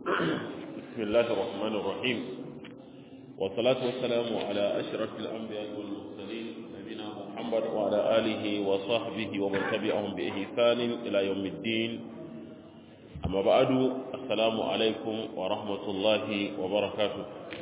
بسم الله الرحمن الرحيم والصلاة والسلام على أشرف الأنبياء والمرسلين نبينا محمد وعلى آله وصحبه ومن تبعهم بإحسان إلى يوم الدين أما بعد السلام عليكم ورحمة الله وبركاته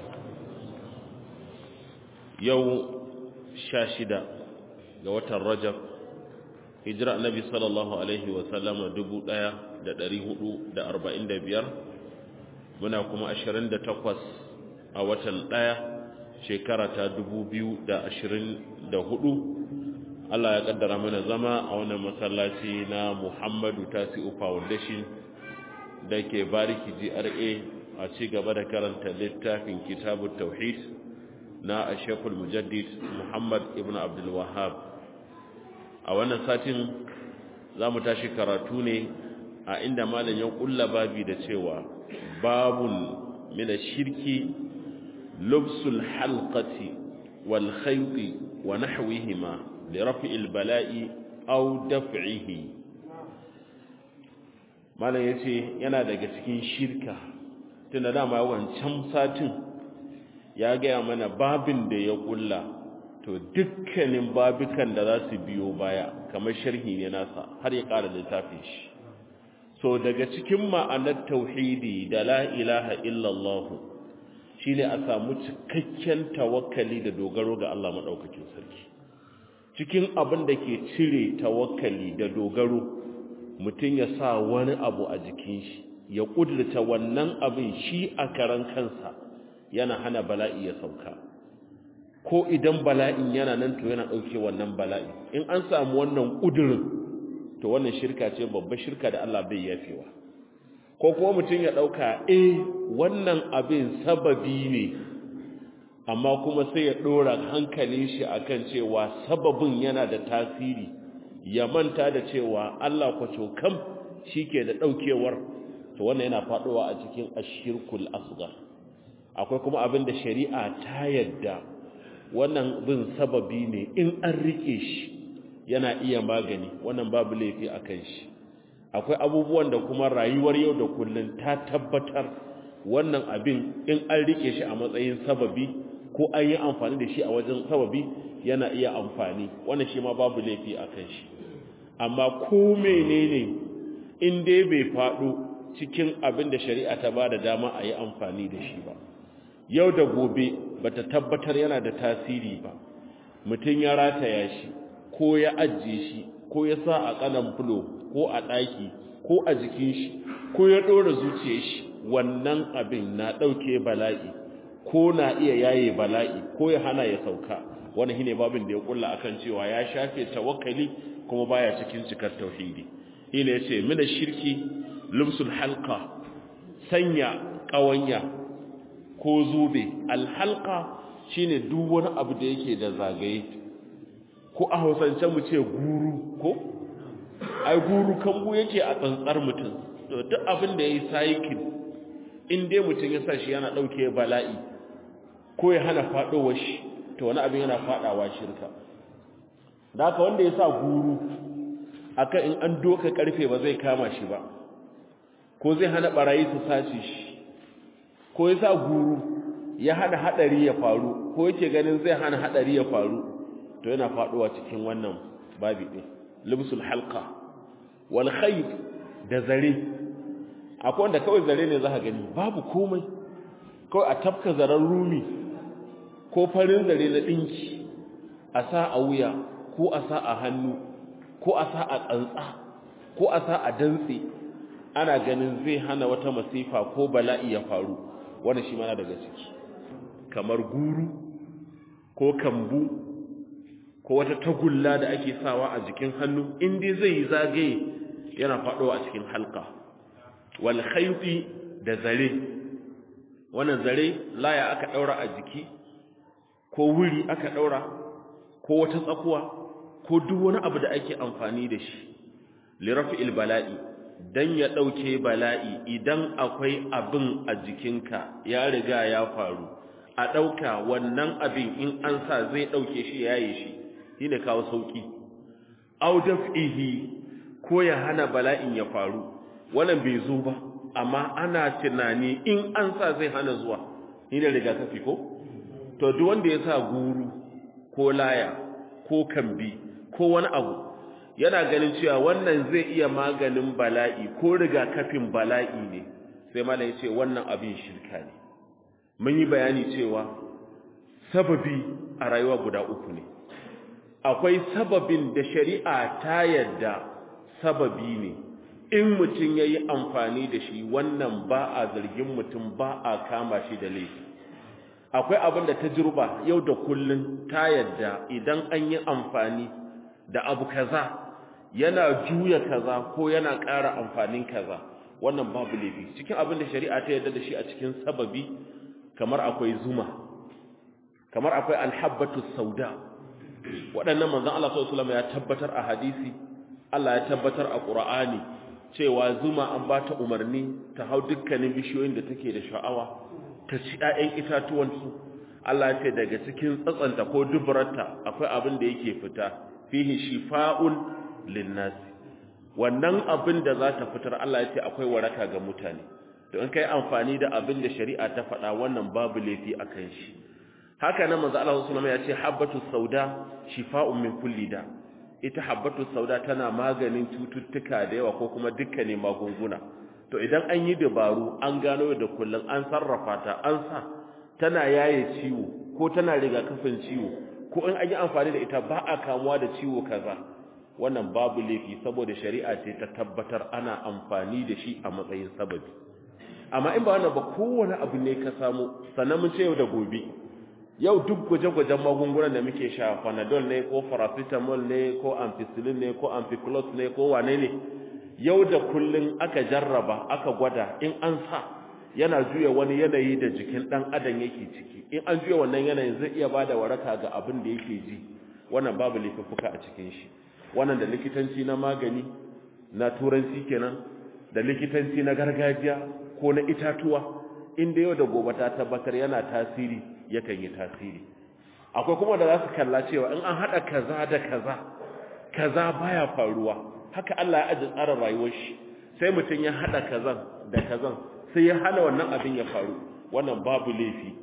يوم شاشدة جوة الرجب hijira annabi sallallahu alaihi wasallama dubu ɗaya da ɗari hudu da arba'in da biyar muna kuma ashirin da takwas a watan ɗaya shekara ta dubu biyu da ashirin da hudu Allah ya kaddara mana zama a wannan masallaci na Muhammadu Tasi'u Foundation da ke bariki GRA a ci gaba da karanta littafin kitabut tauhid na Ashekul Mujaddid Muhammad ibn Abdul Wahhab a wannan satin za mu tashi karatu ne a inda malam ya kulla babi da cewa babun mina shirki lubsul halqati wal khayti wa nahwihima li raf'il bala'i aw daf'ihi malam yace yana daga cikin shirka tunda dama wancan satin ya gaya mana babin da ya kulla to dukkanin babukan da za su biyo baya kamar sharhi ne nasa har ya ƙara littafin shi so daga cikin ma'anar tauhidi da la ilaha illallah shine a samu cikakken tawakkali da dogaro ga Allah madaukakin sarki cikin abin da ke cire tawakkali da dogaro mutum ya sa wani abu a jikin shi ya kudurta wannan abin shi a karan kansa yana hana bala'i ya sauka ko idan bala'in yana nan to yana ɗauke wannan bala'i in an samu wannan ƙudurin to wannan shirka ce babbar shirka da Allah bai yafewa ko kuma mutum ya ɗauka eh wannan abin sababi ne amma kuma sai ya ɗora hankalin shi akan cewa sababin yana da tasiri ya manta da cewa Allah kwaco kam shi ke da ɗaukewar to wannan yana faɗowa a cikin ashirkul asgar akwai kuma abin da shari'a ta yadda wannan bin sababi ne in an rike shi yana iya magani wannan babu laifi a kan shi akwai abubuwan da kuma rayuwar yau da kullun ta tabbatar wannan abin in an rike shi a matsayin sababi ko an yi amfani da shi a wajen sababi yana iya amfani wannan shi ma babu laifi a kan shi amma ko menene in dai bai faɗo cikin abin da shari'a ta ba da dama a yi amfani da shi ba yau da gobe bata tabbatar yana da tasiri ba mutum ya rataya shi ko ya ajiye shi ko ya sa a kanan fulo ko a ɗaki ko a jikin shi ko ya ɗora zuciyar shi wannan abin na ɗauke bala'i ko na iya yaye bala'i ko ya hana ya sauka wani shine babin da ya kulla akan cewa ya shafe tawakkali kuma baya cikin cikar tauhidi shine yace mina shirki lumsul halqa sanya ƙawanya ko zube alhalka shine duk wani abu da yake da zagaye ko a hausance mu ce guru ko ai guru kambu yake a tsantsar mutum to duk abin da yayi cycle in dai mutum ya sa shi yana dauke bala'i ko ya hana fadowar shi to wani abin yana fadawa shirka da haka wanda ya sa guru akan in an doka karfe ba zai kama shi ba ko zai hana barayi su sace shi ko ya sa guru ya hana hadari ya faru ko yake ganin zai hana hadari ya faru to yana faduwa cikin wannan babi din libsul halqa wal khayt da zare akwai wanda kawai zare ne zaka gani babu komai kawai a tafka zaren rumi ko farin zare na dinki a sa a wuya ko a sa a hannu ko a sa a tsantsa ko a sa a dantse ana ganin zai hana wata masifa ko bala'i ya faru wanda shi mana daga ciki kamar guru ko kambu ko wata tagulla da ake sawa a jikin hannu inda zai yi zagaye yana faɗowa a cikin halka wal khayfi da zare wannan zare laya aka daura a jiki ko wuri aka daura ko wata tsakuwa ko duk wani abu da ake amfani da shi li raf'il bala'i dan ya ɗauke bala'i idan akwai abin a jikinka ya riga ya faru a ɗauka wannan abin in an sa zai ɗauke shi ya yi shi shi ne kawo sauƙi audaf ihi ko ya hana bala'in ya faru wannan bai zo ba amma ana tunani in an sa zai hana zuwa ni da rigakafi ko to duk wanda ya sa guru ko laya ko kambi ko wani abu yana ganin cewa wannan zai iya maganin bala'i ko rigakafin bala'i ne sai mala ya ce wannan abin shirka ne mun yi bayani cewa sababi a rayuwa guda uku ne akwai sababin da shari'a ta yadda sababi ne in mutum ya yi amfani da shi wannan ba a zargin mutum ba a kama shi da laifi akwai abin da ta jirba yau da kullum ta yadda idan an yi amfani da abu kaza yana juya kaza ko yana ƙara amfanin kaza wannan babu laifi cikin abin da shari'a ta yadda da shi a cikin sababi kamar akwai zuma kamar akwai alhabbatu sauda waɗannan manzon Allah sallallahu alaihi ya tabbatar a hadisi Allah ya tabbatar a Qur'ani cewa zuma an ba ta umarni ta hau dukkanin bishiyoyin da take da sha'awa ta ci ƴaƴan itatuwan su Allah ya ce daga cikin tsatsanta ko dubarata akwai abin da yake fita fihi shifa'un linnas wannan abin da za ta fitar Allah ya ce akwai waraka ga mutane to in kai amfani da abin da shari'a ta faɗa wannan babu laifi akan shi haka nan manzo Allah sallallahu alaihi wasallam ya ce habbatu sauda shifa'un min kulli da ita habbatu sauda tana maganin cututtuka da yawa ko kuma dukkanin magunguna to idan an yi dabaru an gano da kullun an sarrafa ta an sa tana yaye ciwo ko tana rigakafin ciwo ko in an yi amfani da ita ba a kamuwa da ciwo kaza wannan babu laifi saboda shari'a ce ta tabbatar ana amfani da shi a matsayin sababi amma in ba wannan ba kowane abu ne ka samu sannan mun ce yau da gobe yau duk gwaje-gwajen magungunan da muke sha panadol ne ko paracetamol ne ko ampicillin ne ko ampiclos ne ko wane ne yau da kullun aka jarraba aka gwada in an sa yana juya wani yanayi da jikin dan adam yake ciki in an juya wannan yanayin zai iya bada waraka ga abin da yake ji wannan babu laifuka a cikin shi wannan da likitanci na magani na turanci kenan da likitanci na gargajiya ko na itatuwa inda yau da gobe ta tabbatar yana tasiri yakan yi tasiri akwai kuma da za su kalla cewa in an haɗa kaza da kaza kaza baya faruwa haka Allah ya ajiye tsarin rayuwar shi sai mutum ya haɗa kazan da kazan sai ya hana wannan abin ya faru wannan babu laifi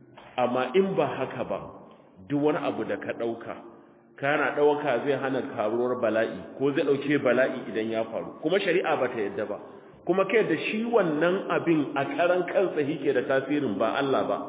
amma in ba haka ba duk wani abu da ka ɗauka kana ɗauka zai hana karuwar bala'i ko zai ɗauke bala'i idan ya faru kuma shari'a ba ta yadda ba kuma kai da shi wannan abin a karan kansa yake da tasirin ba Allah ba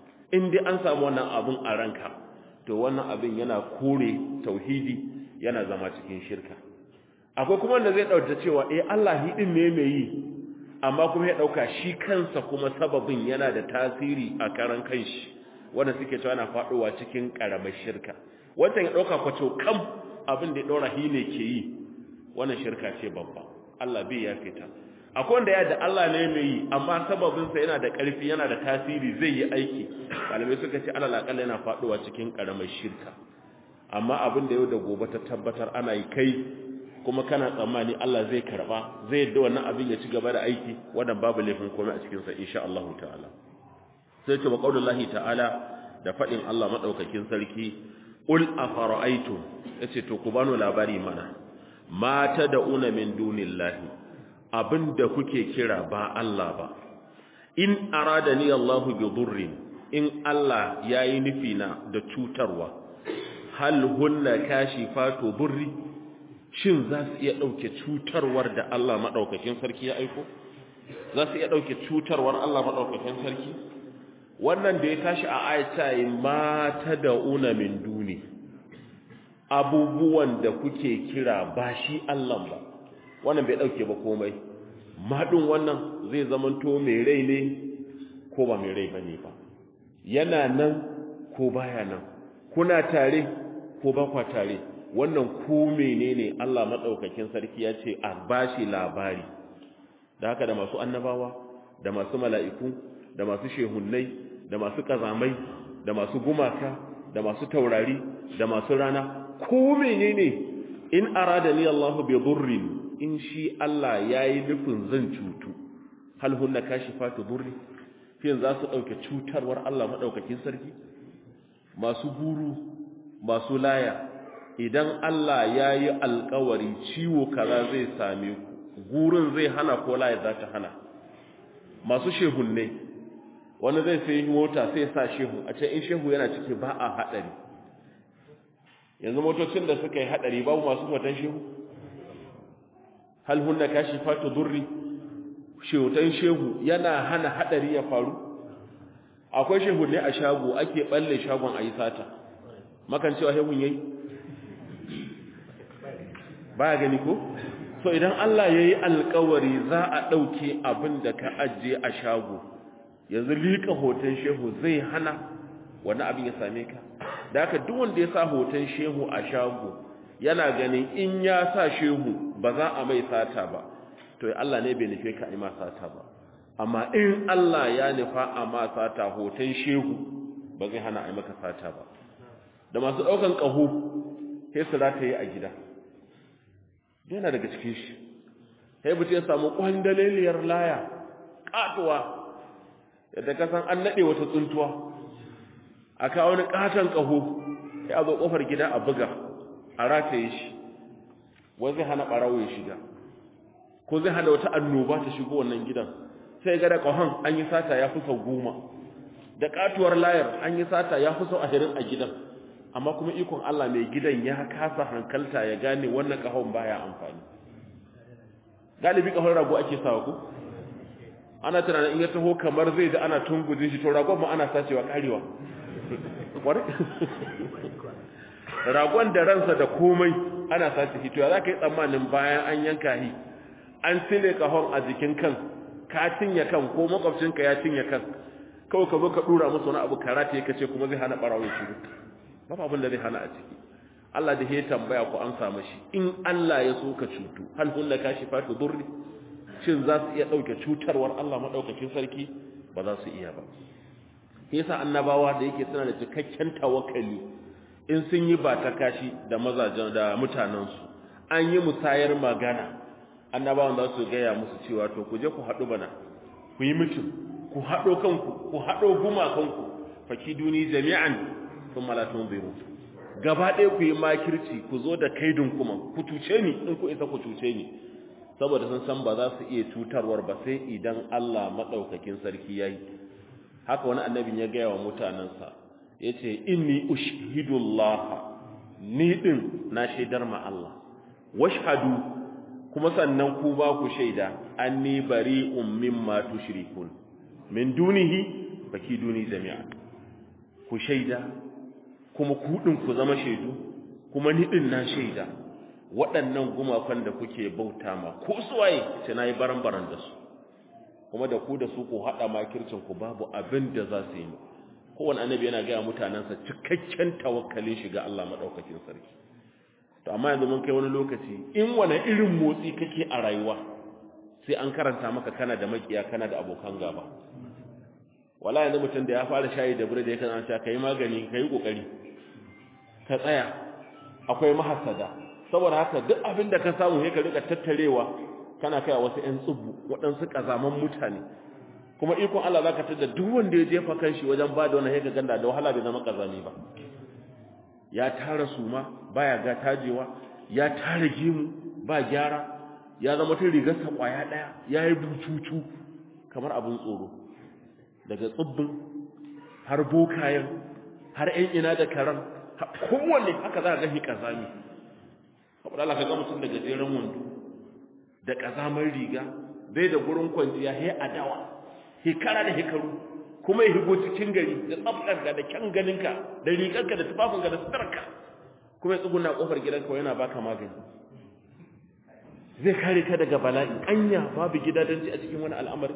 in dai an samu wannan abin a ranka to wannan abin yana kore tauhidi yana zama cikin shirka akwai kuma wanda zai dauka cewa eh Allah hidin ne mai yi amma kuma ya dauka shi kansa kuma sababin yana da tasiri a karan kanshi wanda suke cewa yana faduwa cikin karamar shirka wannan ya dauka kwato kam abin da ya daura hi ne ke yi wannan shirka ce babba Allah bai ya fita akwai wanda ya da Allah ne mai yi amma sababinsa yana da ƙarfi yana da tasiri zai yi aiki malamai suka ce alal akalla yana faduwa cikin karamar shirka amma abin da yau da gobe ta tabbatar ana yi kai kuma kana tsammani Allah zai karba zai yadda wannan abin ya ci gaba da aiki wannan babu laifin komai a cikin sa insha Allah ta'ala sai ce wa qaulullahi ta'ala da fadin Allah madaukakin sarki ul afara'aytum yace to ku bano labari mana ma tad'una min dunillahi abin da kuke kira ba Allah ba in aradani Allahu bi dhurrin in Allah yayi nufi na da cutarwa hal hunna kashifatu dhurri shin za su iya dauke cutarwar da Allah madaukakin sarki ya aiko za su iya dauke cutarwar Allah madaukakin sarki wannan da ya tashi a ayata ma tad'una min duni abubuwan da kuke kira ba shi Allah ba wannan bai dauke ba komai madin wannan zai zamanto mai rai ne ko ba mai rai bane ba yana nan ko baya nan kuna tare ko ba kwa tare wannan ko menene Allah madaukakin sarki ya ce a bashi labari da haka da masu annabawa da masu mala'iku da masu shehunnai da masu kazamai da masu gumaka da masu taurari da masu rana ko menene in aradani Allahu bi dhurrin in shi Allah yayi nufin zan cutu hal hunna kashifatu dhurri fin za su dauke cutarwar Allah madaukakin sarki masu guru masu laya idan Allah yayi alƙawari ciwo kaza zai same ku gurin zai hana ko laya za ta hana masu shehunne wani zai sai mota sai sa shehu a ce in shehu yana ciki ba a haɗari yanzu motocin da suka yi haɗari babu masu hoton shehu hal hunna kashi fatu durri shehutan shehu yana hana haɗari ya faru akwai shehunne a shago ake balle shagon a yi sata makan cewa shehun yayi baya gani ko so idan Allah ya yi alkawari za a ɗauke abin da ka ajiye a shago yanzu liƙa hoton shehu zai hana wani abin ya same ka da haka duk wanda ya sa hoton shehu a shago yana ganin in ya sa shehu ba za a mai sata ba to Allah ne bai nufe ka a ma sata ba amma in Allah ya nufa a ma sata hoton shehu ba zai hana a maka sata ba da masu ɗaukan ƙaho sai su za ta yi a gida yana daga cikin shi sai mutum ya samu kwandaleliyar laya katuwa yadda ka san an nade wata tsuntuwa a kawo wani katon kaho sai a zo kofar gida a buga a rataye shi wai zai hana barawo ya shiga ko zai hana wata annoba ta shigo wannan gidan sai ga da kahon an yi sata ya fi sau goma da katuwar layar an yi sata ya fi sau ashirin a gidan amma kuma ikon Allah mai gidan ya kasa hankalta ya gane wannan kahon baya amfani galibi kahon rago ake sawa ku ana tunanin in ya taho kamar zai da ana tungujin shi to ragon ma ana sacewa karewa ragon da ransa da komai ana sace shi to ya za ka yi tsammanin bayan an yanka shi an cire kahon a jikin kan ka cinye kan ko makwabcinka ya cinye kan kawai ka zo ka dura musu wani abu karate ya kace kuma zai hana barawo shi babu abin da zai hana a ciki Allah da ya tambaya ku an samu shi in Allah ya so ka cutu hal hunna kashifatu durri shin za su iya dauke cutarwar Allah madaukakin sarki ba za su iya ba yasa annabawa da yake suna da cikakken tawakkali in sun yi ba ta kashi da mazajen da mutanen su an yi musayar magana annabawan za su gaya musu cewa to ku je ku haɗu bana ku yi mutum ku haɗo kanku ku haɗo gumakanku fakiduni jami'an sun malatun biru gaba ɗaya ku yi makirci ku zo da kaidin kuma ku cuce ni in ku isa ku cuce ni saboda sun san ba za su iya cutarwar ba sai idan Allah maɗaukakin sarki ya yi haka wani annabin ya gaya wa mutanensa ya ce inni ushhidullah ni ɗin na shaidar ma Allah washhadu kuma sannan ku ba ku shaida anni bari'un mimma tushrikun min dunihi fakiduni jami'an ku shaida kuma kuɗin ku zama shaidu kuma niɗin na shaida waɗannan gumakan da kuke bauta ma ko suwaye ce na yi baran-baran da su kuma da ku da su ku haɗa makircin ku babu abin da za su yi kowane annabi yana gaya mutanensa cikakken tawakkalin shi ga Allah maɗaukakin sarki to amma yanzu mun kai wani lokaci in wani irin motsi kake a rayuwa sai an karanta maka kana da makiya kana da abokan gaba wala yanzu mutum da ya fara shayi da bude da yake an sha kai magani kai kokari ka tsaya akwai mahasada saboda haka duk abin da ka samu sai ka rika tattarewa kana kai wasu ƴan tsubu waɗansu kazaman mutane kuma ikon Allah zaka tada duk wanda ya jefa kanshi wajen bada wannan sai ka ganda da wahala bai zama kazami ba ya tara suma baya ga tajewa ya tara gimu ba gyara ya zama tun rigarsa kwaya daya yayi bututu kamar abin tsoro daga tsibbin har bokayen har ‘yan ina da karan kowanne haka za a gashi ƙazami saboda Allah ka ga mutum da gajeren wando da ƙazamar riga bai da gurin kwanciya he adawa hekara da hekaru kuma ya higo cikin gari da tsaftarka da kyan ganinka da rigarka da tufafinka da sutarka kuma ya tsuguna ƙofar gidanka yana baka magani zai kare ka daga bala'i anya babu gidadanci a cikin wani al'amari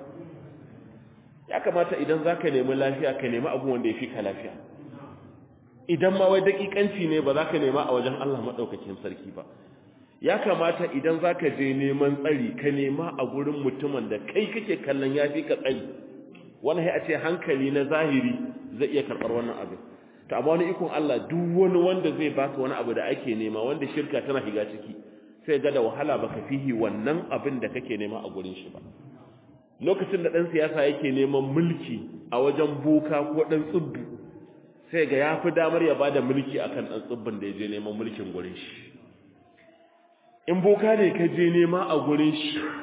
ya kamata idan za ka nemi lafiya ka nemi abu wanda ya fi ka lafiya idan ma wai daƙiƙanci ne ba za ka nema a wajen Allah maɗaukakin sarki ba ya kamata idan za ka je neman tsari ka nema a gurin mutumin da kai kake kallon ya fi ka tsari wani ya ce hankali na zahiri zai iya karɓar wannan abin to amma wani ikon Allah duk wani wanda zai baka wani abu da ake nema wanda shirka tana shiga ciki sai ga da wahala baka fihi wannan abin da kake nema a gurin shi ba lokacin da ɗan siyasa yake neman mulki a wajen boka ko ɗan tsibbu sai ga ya fi damar ya ba da mulki a kan ɗan tsibbin da ya je neman mulkin gurin shi in boka ne ka je nema a gurin shi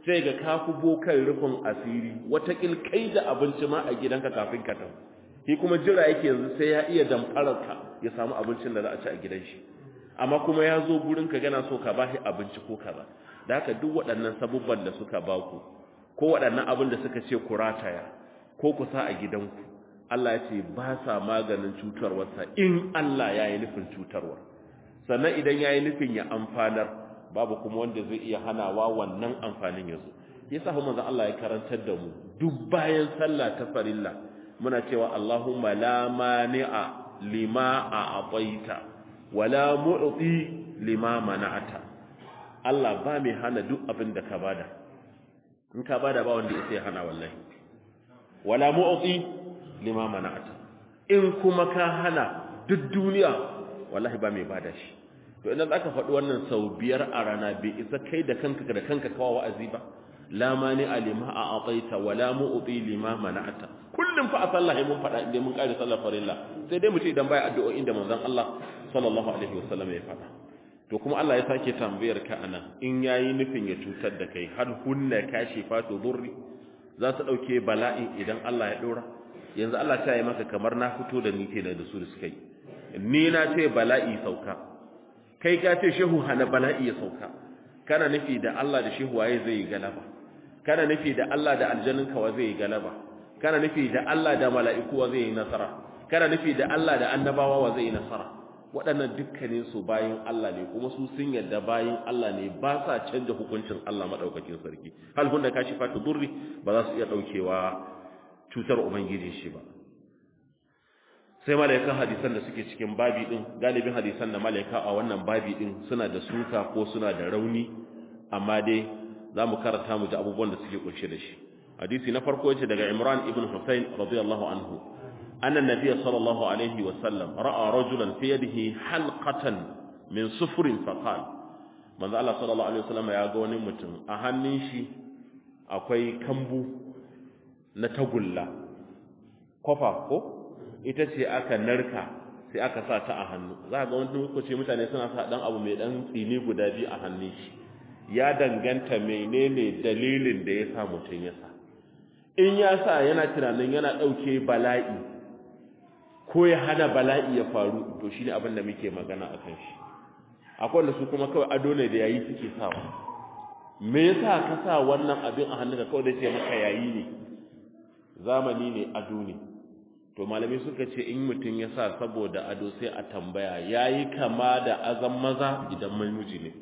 sai ga kafu bokan rufin asiri wata kai da abinci ma a gidanka kafin ka tafi shi kuma jira yake yanzu sai ya iya damfarar ka ya samu abincin da za a ci a gidan shi amma kuma ya zo gurin ka gana so ka bashi abinci ko kaza da haka duk waɗannan sabubban da suka baku ko waɗannan abin da suka ce ku rataya ko ku sa a gidanku Allah ya ce ba sa maganin cutarwarsa in Allah ya yi nufin cutarwa sannan idan ya yi nufin ya amfanar babu kuma wanda zai iya hanawa wannan amfanin ya zo ya sa manzon Allah ya karantar da mu duk bayan sallah ta farilla muna cewa Allahumma la mani'a lima a'taita wala mu'ti lima mana'ata Allah ba mai hana duk abin da ka bada in ka bada ba wanda ya hana wallahi wala mu'ti lima mana'ata in kuma ka hana duk duniya wallahi ba mai bada shi to idan aka faɗi wannan sau biyar a rana bai isa kai da kanka da kanka kawo wa'azi ba la mani alima a ataita wala mu'ti lima mana'ata kullum fa a sallah mun faɗa inda mun kare sallar farilla sai dai mu ce idan bai addu'o'in da manzon Allah sallallahu alaihi wasallam ya faɗa to kuma Allah ya sake tambayar ka anan in yayi nufin ya cutar da kai hal hunna kashifatu durri za su dauke bala'i idan Allah ya dora yanzu Allah ta yi maka kamar na fito da ni kenan da su da suka yi ni na ce bala'i sauka kai ka ce shehu hana bala'i ya sauka kana nufi da Allah da shehu waye zai yi galaba kana nufi da Allah da aljannin ka wa zai yi galaba kana nufi da Allah da mala'iku wa zai yi nasara kana nufi da Allah da annabawa wa zai yi nasara waɗannan dukkanin su bayin Allah ne kuma su sun yadda bayin Allah ne ba sa canja hukuncin Allah madaukakin sarki hal hunda kashi fatu durri ba za su iya daukewa cutar ubangiji shi ba sai malaikan hadisan da suke cikin babi din galibin hadisan da malaika a wannan babi din suna da suka ko suna da rauni amma dai zamu karanta mu ji abubuwan da suke kunshe da shi hadisi na farko yace daga Imran ibn Husayn radiyallahu anhu anna nabiy sallallahu alaihi wa sallam ra'a rajulan fi yadihi halqatan min sufrin faqal manzo Allah sallallahu alaihi wasallam ya ga wani mutum a hannun shi akwai kambu na tagulla kofa ko ita ce aka narka sai aka sa ta a hannu za ga wani lokaci mutane suna sa dan abu mai dan tsini guda biyu a hannun shi ya danganta menene dalilin da ya sa mutum ya sa in ya sa yana tunanin yana dauke bala'i ko ya hana bala'i ya faru to shine abin da muke magana akan shi akwai wanda su kuma kawai ado ne da yayi suke sawa me yasa ka sa wannan abin a hannunka kawai da ce maka yayi ne zamani ne ado ne to malami suka ce in mutum ya sa saboda ado sai a tambaya yayi kama da azan maza idan miji ne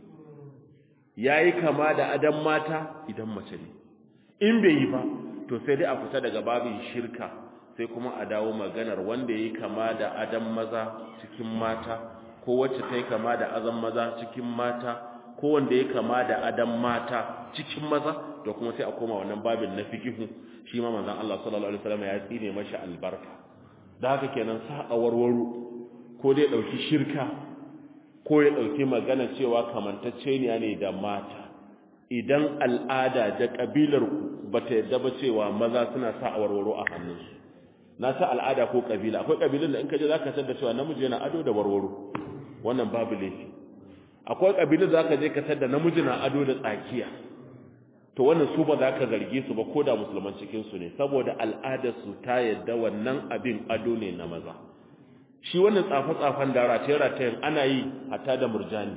yayi kama da adan mata idan mace ne in bai yi ba to sai dai a fita daga babin shirka sai kuma a dawo maganar wanda yayi kama da adan maza cikin mata ko wacce ta yi kama da azan maza cikin mata ko wanda ya kama da adan mata cikin maza da kuma sai a koma wannan babin na fikihu shi ma manzon Allah sallallahu alaihi wasallam ya tsine mashi albarka da haka kenan sa a warwaro ko dai dauki shirka ko ya dauki magana cewa kamantacce ne da mata idan al'ada da kabilar ku bata yadda ba cewa maza suna sa a warwaro a hannunsu na sa al'ada ko kabila akwai kabilun da in ka je zaka tada cewa namiji yana ado da warwaro wannan babu laifi akwai kabilun da zaka je ka tada namiji na ado da tsakiya to wannan su ba za ka zarge su ba ko da musulman cikin su ne saboda al'adar su ta yadda wannan abin ado ne na maza shi wannan tsafe-tsafen da rataye-ratayen ana yi hatta da murjani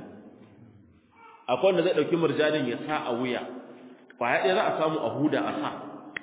akwai wanda zai ɗauki murjanin ya sa a wuya kwaya ɗaya za a samu a huda a sa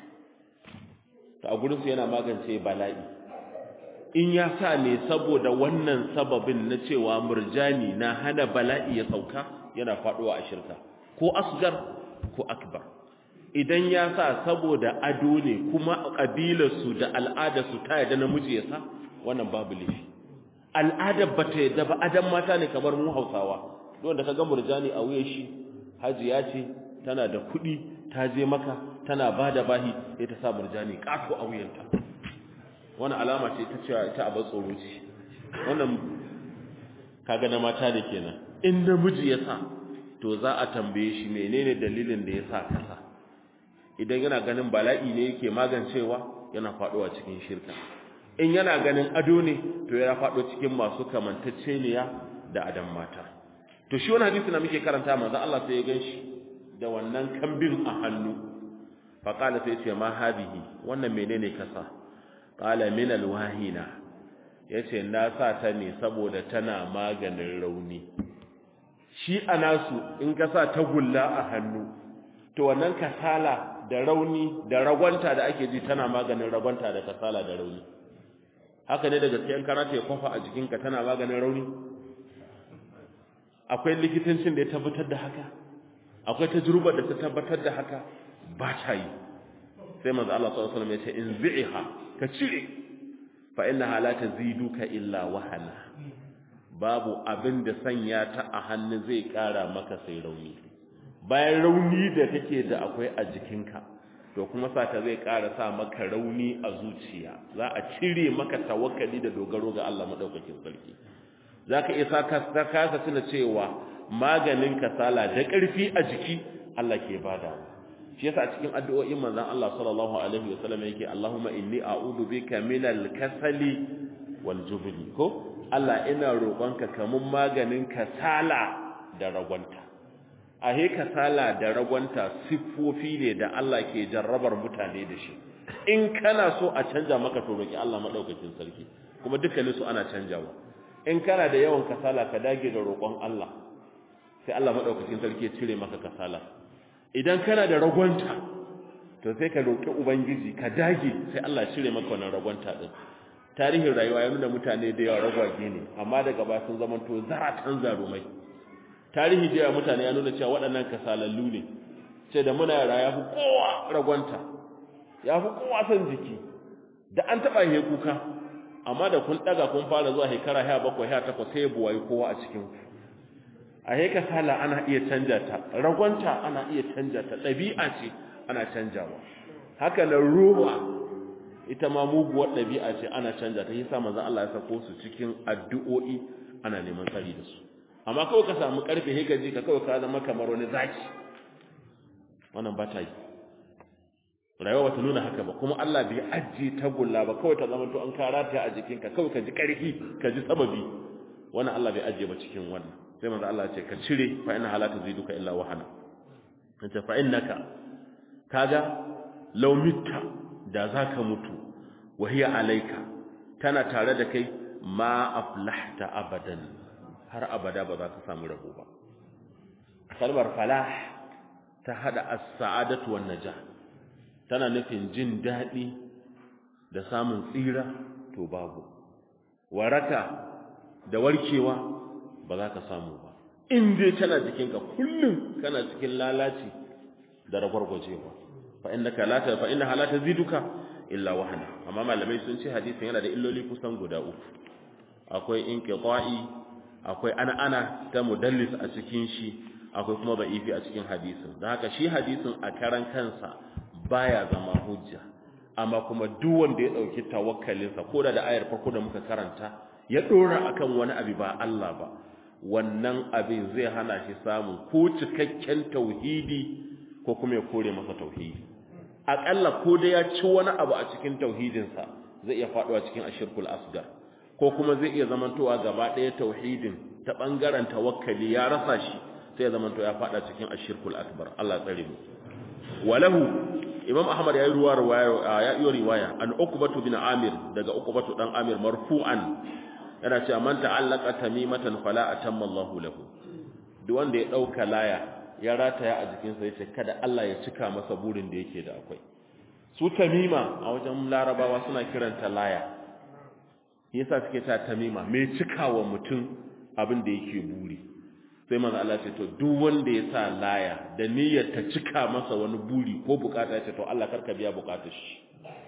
ta a gurinsu yana magance bala'i in ya sa ne saboda wannan sababin na cewa murjani na hana bala'i ya sauka yana faɗuwa a shirka ko asgar ko akbar idan ya sa saboda ado ne kuma ƙabilarsu da al'adarsu ta yadda namiji ya sa wannan babu laifi al'adar ba ta yadda ba adam mata ne kamar mu hausawa wanda ka ga murjani a wuya shi hajiya ce tana da kuɗi ta je maka tana ba da bahi sai ta sa murjani ƙato a wuyanta wani alama ce ta cewa ita abin tsoro ce wannan kaga na mata da kenan in namiji ya sa to za a tambaye shi menene dalilin da ya sa kasa idan yana ganin bala'i ne yake magancewa yana faɗowa cikin shirka in yana ganin ado ne to yana faɗo cikin masu kamantacceniya da adam mata to shi wani hadisi na muke karanta manzo Allah sai ya ganshi da wannan kambin a hannu faƙala sai ce ma hadihi wannan menene kasa ƙala min alwahina ya ce na sa ta ne saboda tana maganin rauni shi a nasu in ka sa tagulla a hannu to wannan kasala da rauni da ragwanta da ake ji tana maganin ragwanta da kasala da rauni haka ne da gaskiyan karata ya kwafa a jikinka tana maganin rauni akwai likitancin da ya tabbatar da haka akwai tajrubar da ta tabbatar da haka ba ta yi sai manzo Allah sallallahu alaihi wasallam ya ce in zi'iha ka cire fa innaha la taziduka illa wahana babu abin da sanya ta a hannu zai kara maka sai rauni bayan rauni da kake da akwai a jikinka to kuma sata zai ƙara sa maka rauni a zuciya za a cire maka tawakkali da dogaro ga Allah madaukakin sarki zaka iya saka kasa tuna cewa maganin kasala da ƙarfi a jiki Allah ke bada shi yasa a cikin addu'o'in manzon Allah sallallahu alaihi wasallam yake Allahumma inni a'udhu bika minal kasali wal jubni ko Allah ina roƙonka kamun maganin kasala da ragwanta a he kasala da ragwanta siffofi ne da Allah ke jarrabar mutane da shi in kana so a canja maka to roki Allah madaukakin sarki kuma dukkanin su ana canjawa in kana da yawan kasala ka dage da roƙon Allah sai Allah madaukakin sarki ya cire maka kasala idan kana da ragwanta to sai ka roki ubangiji ka dage sai Allah ya cire maka wannan ragwanta din tarihin rayuwa ya nuna mutane da yawa ragwage ne amma daga ba sun zama to zaratan zarumai tarihi da yawa mutane ya nuna cewa waɗannan kasalallu ne sai da muna yara ya fi kowa ragwanta ya fi kowa son jiki da an taɓa he kuka amma da kun ɗaga kun fara zuwa shekara sha bakwai sha takwas sai buwayi kowa a cikin ku a he kasala ana iya canja ta ragwanta ana iya canja ta ɗabi'a ce ana canjawa haka na ruwa ita ma muguwar ɗabi'a ce ana canja ta yasa manzon Allah ya sako su cikin addu'o'i ana neman tsari da su amma kawai ka samu karfe he ka ji ka kawai ka zama kamar wani zaki wannan ba ta yi rayuwa ba ta nuna haka ba kuma Allah bai ajiye tagulla ba kawai ta zama to an kara ta a jikinka kawai ka ji karfi ka ji sababi wannan Allah bai ajiye ba cikin wannan sai manzo Allah ya ce ka cire fa inna halata ziduka illa wahana kace fa innaka kaga law mitta da zaka mutu wa hiya alayka tana tare da kai ma aflahta abadan har abada ba za ka samu rabo ba kalmar falah ta hada as-sa'adatu wan najah tana nufin jin dadi da samun tsira to babu waraka da warkewa ba za ka samu ba in dai tana jikinka kullum kana cikin lalaci da ragwargwajewa fa innaka la ta fa innaha la taziduka illa wahana amma malamai sun ce hadisin yana da illoli kusan guda uku akwai inqita'i akwai ana-ana ta mudallis a cikin shi akwai kuma ba'ifi a cikin hadisin don haka shi hadisin a karan kansa baya zama hujja amma kuma duk wanda ya dauki tawakkalinsa ko da da ayar farko da muka karanta ya dora akan wani abu ba Allah ba wannan abin zai hana shi samun ko cikakken tauhidi ko kuma ya kore masa tauhidi akalla ko da ya ci wani abu a cikin tauhidinsa zai iya faduwa cikin ashirkul asgar ko kuma zai iya zamantowa gaba ɗaya tauhidin ta ɓangaren tawakkali ya rasa shi sai ya zamanto ya faɗa cikin ashirkul akbar Allah tsare mu walahu imam ahmad yayi ruwa riwaya ya yi riwaya an uqbatu bin amir daga uqbatu dan amir marfu'an yana cewa man ta'allaqa tamimatan fala atamma Allahu lahu duk wanda ya dauka laya ya rataya a jikinsa yace kada Allah ya cika masa burin da yake da akwai su tamima a wajen larabawa suna kiranta laya yasa suke ta tamima mai cikawa mutum abin da yake buri sai manzo Allah ce to duk wanda ya sa laya da niyyar ta cika masa wani buri ko bukata ce to Allah karka biya bukatar shi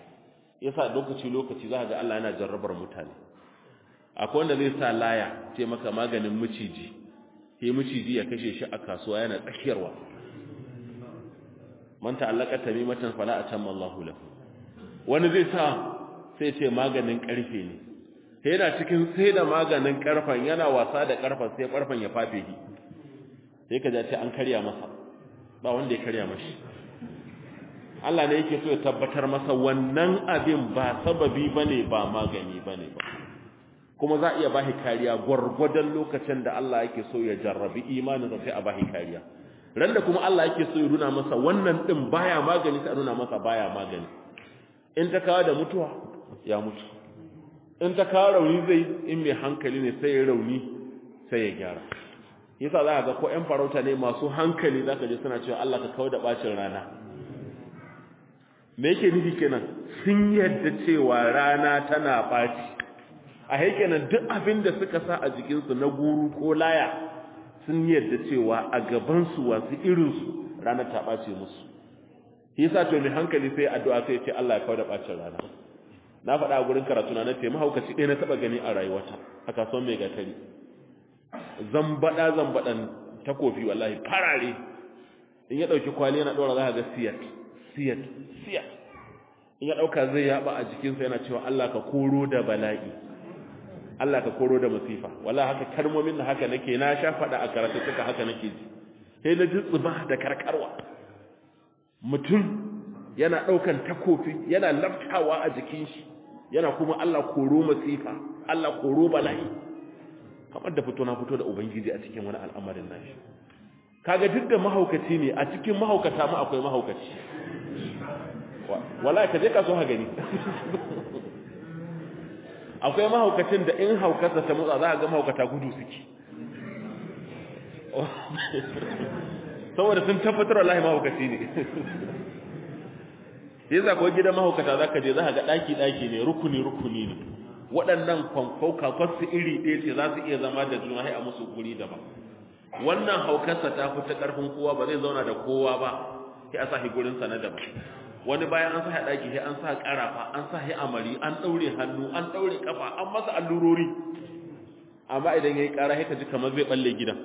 yasa lokaci lokaci za ga Allah yana jarrabar mutane akwai wanda zai sa laya ce maka maganin miciji sai miciji ya kashe shi a kasuwa yana tsakiyarwa man ta'allaka tamimatan fala atamma Allahu lahu wani zai sa sai ce maganin karfe ne sai yana cikin sai da maganin karfan yana wasa da karfan sai karfan ya fafe shi sai ka ce an karya masa ba wanda ya karya mashi Allah ne yake so ya tabbatar masa wannan abin ba sababi bane ba magani bane ba kuma za iya bashi kariya gwargwadon lokacin da Allah yake so ya jarrabi imanin sai a bashi kariya ran da kuma Allah yake so ya nuna masa wannan din baya magani sai nuna masa baya magani in ta kawo da mutuwa ya mutu in ta kawo rauni zai in mai hankali ne sai ya rauni sai ya gyara yasa za ka ga ko ƴan farauta ne masu hankali zaka je suna cewa Allah ka kawo da bacin rana me yake nufi kenan sun yadda cewa rana tana baci a haikenan duk abin da suka sa a jikinsu na guru ko laya sun yadda cewa a gabansu wasu irinsu rana ta ɓace musu yasa to mai hankali sai addu'a sai ce Allah ya kawo da ɓacin rana na faɗa a gurin karatu na ce mahaukaci ɗaya na taɓa gani a rayuwata a kasuwan mai gatari zambaɗa zambaɗan takofi wallahi farare in ya ɗauki kwali yana ɗora za ka ga siyat siyat siyat in ya ɗauka zai yaɓa a jikinsa yana cewa Allah ka koro da bala'i Allah ka koro da masifa wala haka kalmomin da haka nake na sha faɗa a karatu suka haka nake ji sai na ji tsuba da karkarwa mutum yana ɗaukan takofi yana laftawa a jikin shi yana kuma Allah koro masifa Allah koro bala'i kamar da fito na fito da ubangiji a cikin wani al'amarin nashi kaga duk da mahaukaci ne a cikin mahaukata ma akwai mahaukaci wallahi ka je ka so ha gani akwai mahaukacin da in haukarsa ta motsa za a ga mahaukata gudu suke saboda sun tabbatar wallahi mahaukaci ne sai za kuwa gidan mahaukata za ka je za ka ga ɗaki-ɗaki ne rukuni-rukuni ne waɗannan kwankau kakwarsu iri ɗaya ce za su iya zama da juna a musu guri daban wannan haukarsa ta fi ta ƙarfin kowa ba zai zauna da kowa ba sai a sa shi gurinsa na daban wani bayan an sa daki sai an sa karafa an sa hi amari an daure hannu an daure kafa an masa allurori amma idan yayi kara sai ka ji kamar zai balle gidan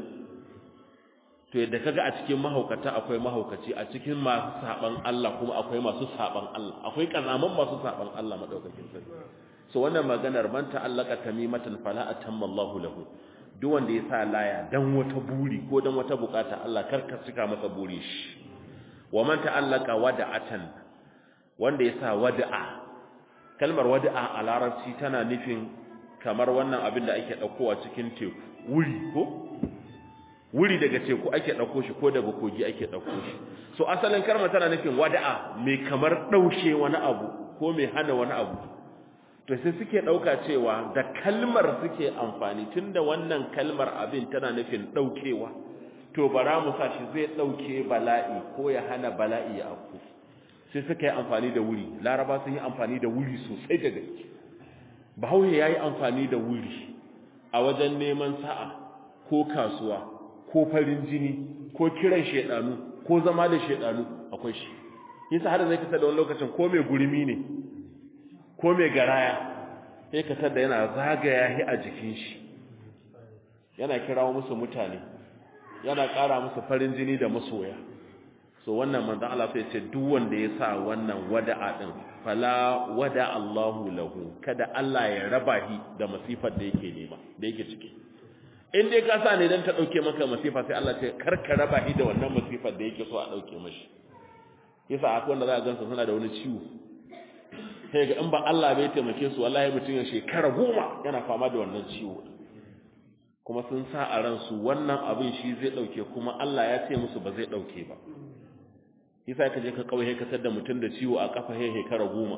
to yadda kaga a cikin mahaukata akwai mahaukaci a cikin masu saban Allah kuma akwai masu saban Allah akwai kazaman masu saban Allah madaukakin sarki so wannan maganar man ta'allaka tamimatan fala atamma Allahu lahu duk wanda ya sa laya dan wata buri ko dan wata bukata Allah karka cika masa buri shi wa man ta'allaka wada'atan wanda ya sa wada'a kalmar wada'a a larabci tana nufin kamar wannan abin da ake ɗaukowa cikin teku wuri ko wuri daga teku ake ɗauko shi ko daga kogi ake ɗauko shi so asalin kalmar tana nufin wada'a mai kamar ɗaushe wani abu ko mai hana wani abu to sai suke ɗauka cewa da kalmar suke amfani tunda wannan kalmar abin tana nufin ɗaukewa to bara mu sa shi zai ɗauke bala'i ko ya hana bala'i ya afku sai suka yi amfani da wuri laraba sun yi amfani da wuri sosai da gaske bahaushe ya yi amfani da wuri a wajen neman sa'a ko kasuwa ko farin jini ko kiran shaidanu ko zama da shaidanu akwai shi yasa har zai kasa da wani lokacin ko mai gurmi ne ko mai garaya sai ka tada yana zagaya shi a jikin shi yana kirawo musu mutane yana ƙara musu farin jini da masoya so wannan manzon Allah sai ce duk wanda ya sa wannan wada'a din fala wada Allahu lahu kada Allah ya raba shi da masifar da yake nema da yake ciki in dai ka sa ne dan ta dauke maka masifa sai Allah ce kar ka raba shi da wannan masifar da yake so a dauke mashi yasa akwai wanda za a gansa suna da wani ciwo sai ga in ba Allah bai taimake su wallahi mutum ya shekara goma yana fama da wannan ciwo kuma sun sa a ransu wannan abin shi zai dauke kuma Allah ya ce musu ba zai dauke ba yasa ka je ka kauye ka tada mutum da ciwo a kafa he shekara goma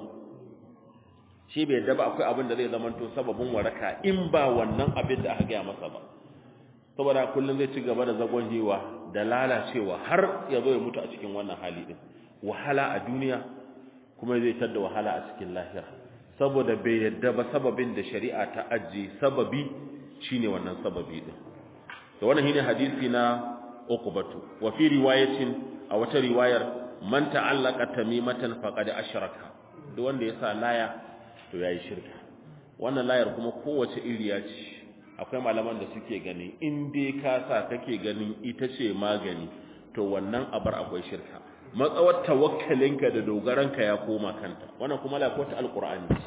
shi bai yadda ba akwai abin da zai zamanto sababin waraka in ba wannan abin da aka gaya masa ba saboda kullum zai ci gaba da zagon hewa da lalacewa har ya zo ya mutu a cikin wannan hali din wahala a duniya kuma zai tada wahala a cikin lahira saboda bai yadda ba sababin da shari'a ta ajiye sababi shine wannan sababi din to wannan shine hadisi na uqbatu wa fi riwayatin a wata riwayar man ta'allaka tamimatan faqad ashraka duk wanda ya sa laya to yayi shirka wannan layar kuma kowace iriya ce akwai malaman da suke gani in dai ka sa kake ganin ita ce magani to wannan abar akwai shirka matsawar tawakkalinka da dogaranka ya koma kanta wannan kuma la kota alqur'ani ce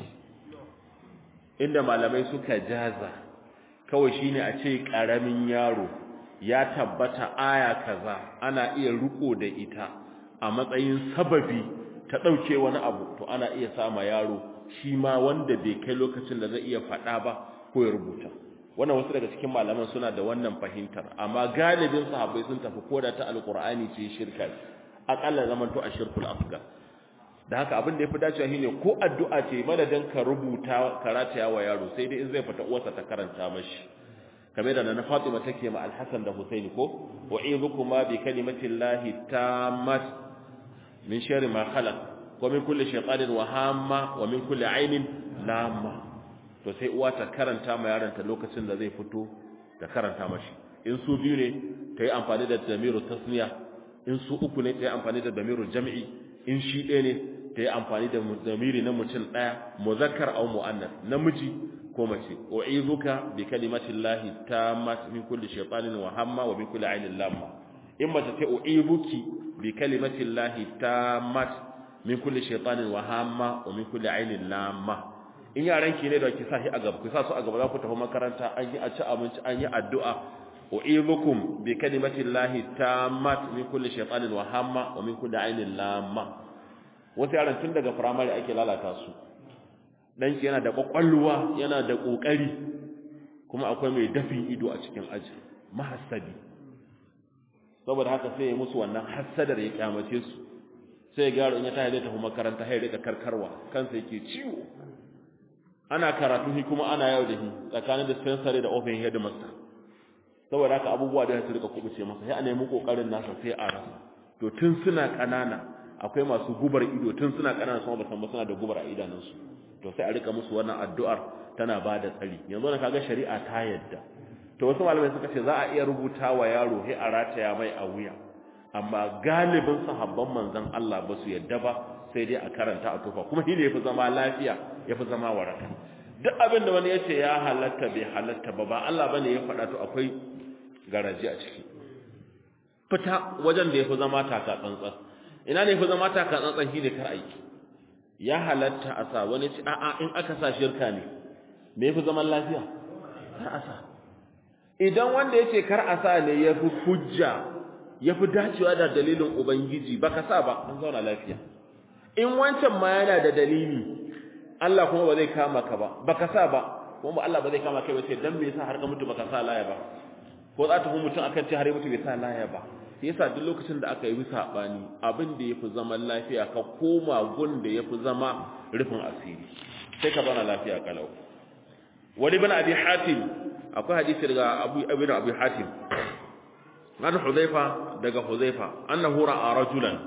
inda malamai suka jaza kawai shine a ce karamin yaro ya tabbata aya kaza ana iya riko da ita a matsayin sababi ta dauke wani abu to ana iya sama yaro shi ma wanda bai kai lokacin da zai iya faɗa ba ko ya rubuta wannan wasu daga cikin malaman suna da wannan fahimtar amma galibin sahabbai sun tafi koda ta alqur'ani ce shirka akalla zaman to ashirkul asgar da haka abin da yafi dacewa shine ko addu'a ce madadin ka rubuta karata wa yaro sai dai in zai fita uwarsa ta karanta mashi kamar da na Fatima take ma Al-Hasan da Husaini ko wa'izukuma bi kalimati llahi tammat min sharri ma khalaq wa min kulli shaytanin wa hamma wa min kulli ainin lamma to sai uwa ta karanta ma yaronta lokacin da zai fito ta karanta mashi in su biyu ne ta yi amfani da damiru tasniya in su uku ne ta yi amfani da damiru jam'i in shi ɗaya ne ta yi amfani da damiri na mutum ɗaya muzakkar au mu'annas namiji ko mace u'izuka bi kalimatin lahi tammat min kulli shaytanin wa hamma wa min kulli ainin lamma in mace ta u'izuki bi kalimatin lahi tammat min kulli shaytanin wa hamma wa min kulli ainin lamma in yaran ki ne da ki sa shi a gaba ku sa su a gaba za ku tafi makaranta an yi a ci abinci an yi addu'a u'izukum bi kalimatin lahi tammat min kulli shaytanin wa hamma wa min kulli ainin lamma wasu yaran tun daga firamare ake lalata su ɗanki yana da ƙwaƙwalwa yana da ƙoƙari kuma akwai mai dafin ido a cikin aji mahassadi saboda haka sai ya musu wannan hassadar ya kyamace su sai ya gyaro in ya tahi zai tafi makaranta ya rika karkarwa kansa yake ciwo ana karatu shi kuma ana yau da shi tsakanin dispensary da open headmaster saboda haka abubuwa da su rika kubuce masa sai a nemi kokarin nasa sai a rasa to tun suna kanana akwai masu gubar ido tun suna kanana kuma ba san ba suna da gubar a idanunsu to sai a rika musu wannan addu'ar tana ba da tsari yanzu na kaga shari'a ta yadda to wasu malamai suka ce za a iya rubuta wa yaro sai a rataya mai a wuya amma galibin sahabban manzon Allah ba su yadda ba sai dai a karanta a tufa kuma shine yafi zama lafiya yafi zama waraka duk abin da wani yace ya halatta bai halatta ba ba Allah bane ya faɗa to akwai garaji a ciki fita wajen da yafi zama taka tsantsan ina ne yafi zama taka tsantsan shine kar aiki ya halatta a sa wani ci a'a in aka sa shirka ne me yafi zaman lafiya kar a sa idan wanda yace kar a sa ne yafi hujja yafi dacewa da dalilin ubangiji baka sa ba an zauna lafiya in wancan ma yana da dalili Allah kuma ba zai kama ka ba baka sa ba kuma Allah ba zai kama kai ba sai dan me yasa har ka mutu baka sa laya ba ko za ta fi mutum akan ce har ya mutu bai sa laya ba yasa duk lokacin da aka yi sabani abin da yafi zaman lafiya ka koma gun da yafi zama rufin asiri sai ka zauna lafiya kalau wani bin abi hatim akwai hadisi daga abu ibn abi hatim an huzaifa daga huzaifa annahu ra'a rajulan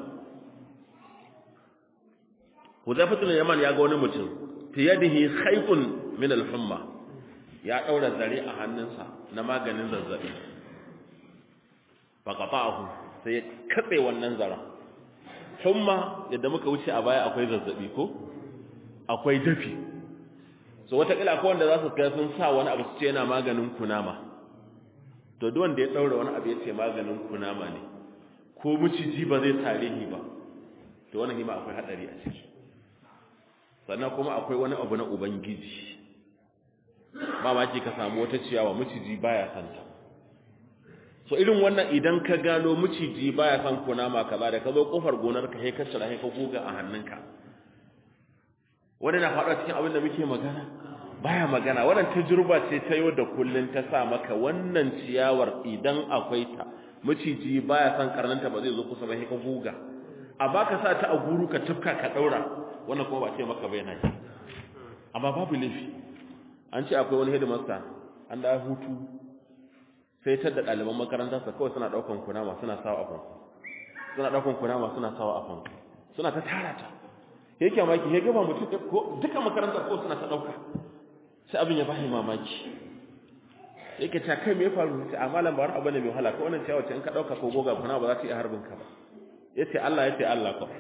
huzaifa tun yaman ya ga wani mutum fi yadihi khaytun min al-humma ya daura zare a hannunsa na maganin zazzabi faqata'ahu sai ya katse wannan zara humma yadda muka wuce a baya akwai zazzabi ko akwai dafi so wata kila ko wanda za su kai sun sa wani abu su ce yana maganin kunama to duk wanda ya daura wani abu ya ce maganin kunama ne ko miciji ba zai tare ni ba to wannan hima akwai hadari a ciki sannan kuma akwai wani abu na ubangiji ba ma ka samu wata ciyawa miciji baya santa so irin wannan idan ka gano miciji baya san kunama kaza da ka zo kofar gonar ka sai ka shira sai ka goga a hannunka wani na faɗa cikin abin da muke magana baya magana wannan tajruba ce ta yau da kullun ta sa maka wannan ciyawar idan akwai ta miciji baya san karnanta ba zai zo kusa ba sai ka goga a baka sa ta a guru ka tufka ka daura wannan kuma ba ce maka bai na amma babu laifi an ce akwai wani headmaster an da hutu sai ta da ɗaliban makarantarsa kawai suna ɗaukan kunama suna sawa a fanku suna ɗaukan kunama suna sawa a fanku suna ta tara ta yake mamaki ya gaba mutum ko duka makarantar ko suna ta ɗauka sai abin ya bashi mamaki yake ta kai me ya faru sai amalan ba wani abu ne mai wahala ko wannan ciyawa ce in ka ɗauka ko goga kuna ba za ta iya harbin ka ba yace Allah yace Allah ko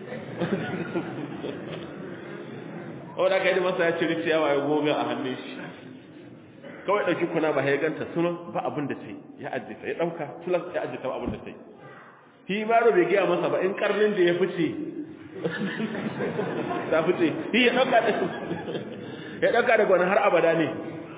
o da kai da masa ya ciri ciyawa ya goga a hannun shi kawai dauki kuna ba ya ganta sunan ba abin da tai ya ajjita ya dauka sunan ya ajjita ba abin da tai shi ma bai gaya masa ba in karnin da ya fice ta fice shi ya dauka da ya dauka daga wani har abada ne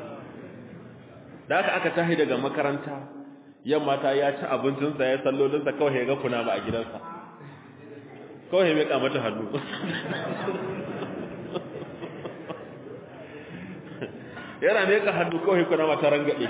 da haka aka tahi daga makaranta yamma ta ya ci abincinsa ya sallolinsa kawai ya ga kuna ba a gidansa kawai ya meka mata hannu yana ne ka hannu kawai kuna mata rangade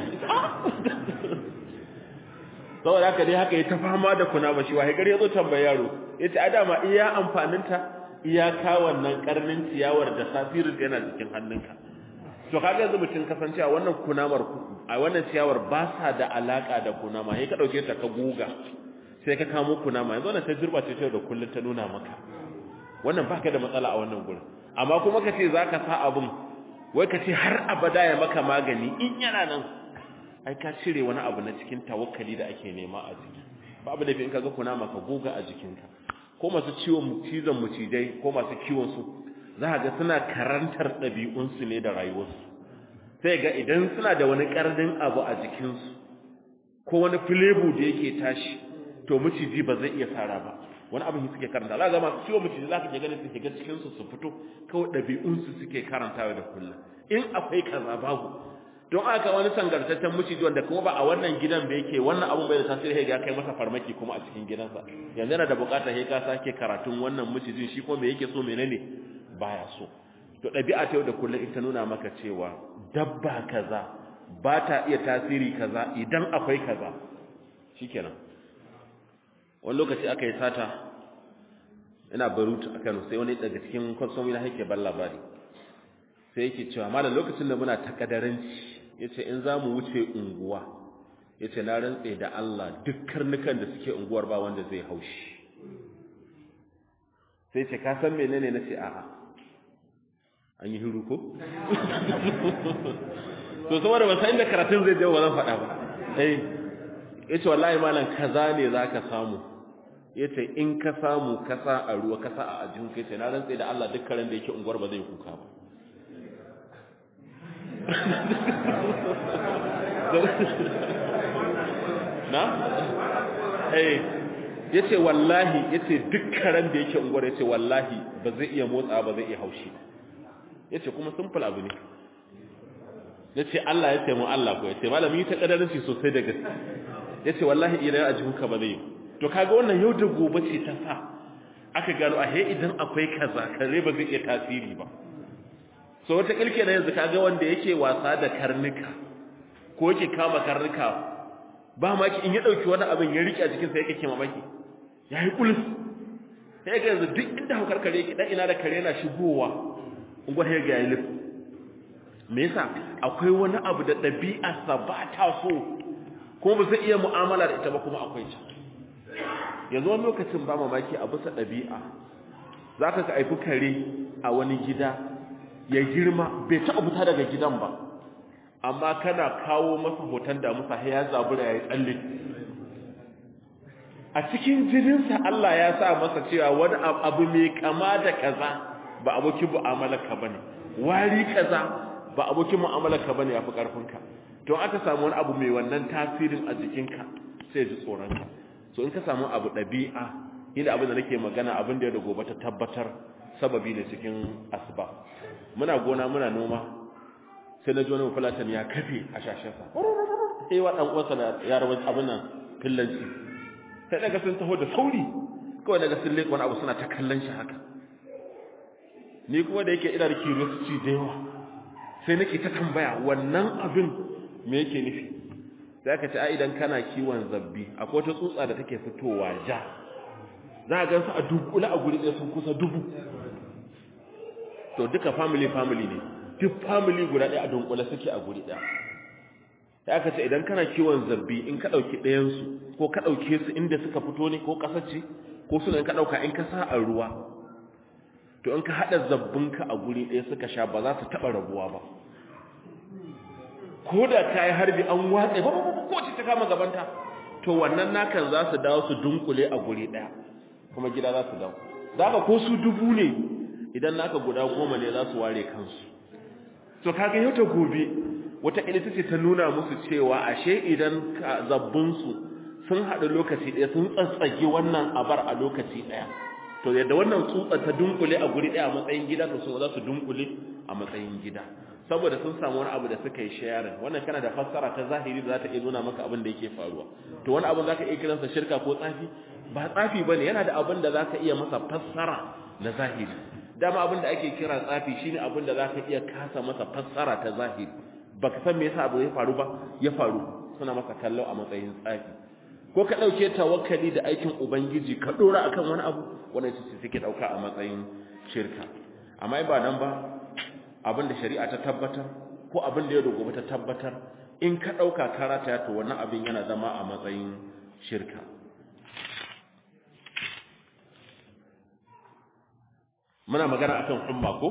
saboda haka dai haka ya ta fama da kuna ba shi wahai gari ya zo tambaya yaro ya ce a dama iya amfaninta iyaka wannan karnin ciyawar da safirin yana cikin hannunka to kaga yanzu mutum kasancewa wannan kunamar a wannan ciyawar ba sa da alaka da kunama sai ka dauke ta ka guga sai ka kamo kunama yanzu wannan ta jirba ce da kullun ta nuna maka wannan baka da matsala a wannan gurin amma kuma ka ce zaka sa abun wai ka ce har abada ya maka magani in yana nan ai ka cire wani abu na cikin tawakkali da ake nema a jiki babu da in kaga kunama ka goga a jikinka ko masu ciwon cizon mucijai ko masu kiwon su za ga suna karantar ɗabi'unsu ne da rayuwarsu sai ga idan suna da wani ƙarnin abu a jikinsu ko wani filebu da yake tashi to miciji ba zai iya fara ba wani abin suke karanta za ga masu ciwon miciji za ka ke ganin su shiga cikinsu su fito kawai ɗabi'unsu suke karantawa da kullum in akwai kaza babu don aka wani sangartaccen miciji wanda kuma ba a wannan gidan da yake wannan abun bai da tasiri ya kai masa farmaki kuma a cikin gidansa yanzu yana da bukatar sai ka sake karatun wannan micijin shi ko me yake so menene baya so to ɗabi'a ta yau da kullum ita nuna maka cewa dabba kaza ba ta iya tasiri kaza idan akwai kaza shikenan wani lokaci aka yi sata ina barutu a Kano sai wani daga cikin kwastomi na yake ban labari sai yake cewa malam lokacin da muna takadaranci yace in zamu wuce unguwa yace na rantse da Allah duk karnukan da suke unguwar ba wanda zai haushi sai ce ka san menene nace a'a an yi hiru ko to saboda ba san inda karatun zai je ba zan faɗa ba eh yace wallahi malam kaza ne zaka samu yace in ka samu kasa a ruwa kasa a ajin kai ce na rantse da Allah duk karen da yake unguwar ba zai kuka ba na eh yace wallahi yace duk karen da yake unguwar yace wallahi ba zai iya motsa ba zai iya haushi yace kuma simple abu ne yace Allah yace mu Allah ko yace malami ta kadarin sosai da gaske yace wallahi idan a jihuka ba zai to kaga wannan yau da gobe ce ta sa aka gano a he idan akwai kaza kare ba zai iya tasiri ba so wata kilke na yanzu kaga wanda yake wasa da karnuka ko yake kama karnuka ba maki in ya dauki wani abin ya rike a cikin sa yake kima maki yayi kulus sai ga yanzu duk inda hukar kare yake dan ina da kare yana shigowa ungwa he ga yilif me yasa akwai wani abu da dabi'a sa ba ta so kuma ba zai iya mu'amala da ita ba kuma akwai ta yanzu wani lokacin ba mamaki a bisa ɗabi'a za ka ka aifi kare a wani gida ya girma bai taɓa fita daga gidan ba amma kana kawo masa hoton da musa ya zabura ya yi tsalle a cikin jininsa Allah ya sa masa cewa wani abu mai kama da kaza ba abokin mu'amalarka ba ne wari kaza ba abokin mu'amalarka ba ne ya fi ƙarfinka to aka samu wani abu mai wannan tasirin a jikinka sai ji tsoronka so in ka samu abu ɗabi'a inda abin da nake magana abin da ya da gobe ta tabbatar sababi ne cikin asba muna gona muna noma sai na ji wani fulatan ya kafe a shashensa sai wa ɗan uwansa da yarabar abin nan fillanci sai daga sun taho da sauri kawai daga sun leƙa wani abu suna ta kallon shi haka ni kuma da yake ina da curiosity da yawa sai nake ta tambaya wannan abin me yake nufi sai aka ce a idan kana kiwon zabbi akwai wata tsutsa da take fitowa ja za a gansu a dunkula a guri ɗaya sun kusa dubu to duka family family ne duk family guda ɗaya a dunkula suke a guri ɗaya sai aka ce idan kana kiwon zabbi in ka ɗauki ɗayansu ko ka ɗauke su inda suka fito ne ko ƙasar ce ko suna in ka ɗauka in ka sa a ruwa to in ka haɗa zabbinka a guri ɗaya suka sha ba za su taɓa rabuwa ba ko da ta yi harbi an watsa ba ko ce ta kama gabanta to wannan nakan za su dawo su dunkule a guri ɗaya kuma gida za su dawo za ka ko su dubu ne idan naka guda goma ne za su ware kansu to kaga yau ta gobe wata ita ce ta nuna musu cewa ashe idan zabbinsu sun haɗu lokaci ɗaya sun tsatsage wannan abar a lokaci ɗaya to yadda wannan tsutsa ta dunkule a guri ɗaya a matsayin gida to sun za su dunkule a matsayin gida saboda sun samu wani abu da suka yi sharing wannan kana da fassara ta zahiri da za ta iya nuna maka abin da yake faruwa to wani abin za ka iya kiransa shirka ko tsafi ba tsafi ba ne yana da abin da za ka iya masa fassara na zahiri dama abin da ake kira tsafi shine abin da za ka iya kasa masa fassara ta zahiri baka san me yasa abu ya faru ba ya faru suna masa kallo a matsayin tsafi ko ka dauke tawakkali da aikin ubangiji ka dora akan wani abu wannan shi suke dauka a matsayin shirka amma ba nan ba abin da shari'a ta tabbatar ko abin da ya dogo ta tabbatar in ka dauka karata to wannan abin yana zama a matsayin shirka muna magana akan umma ko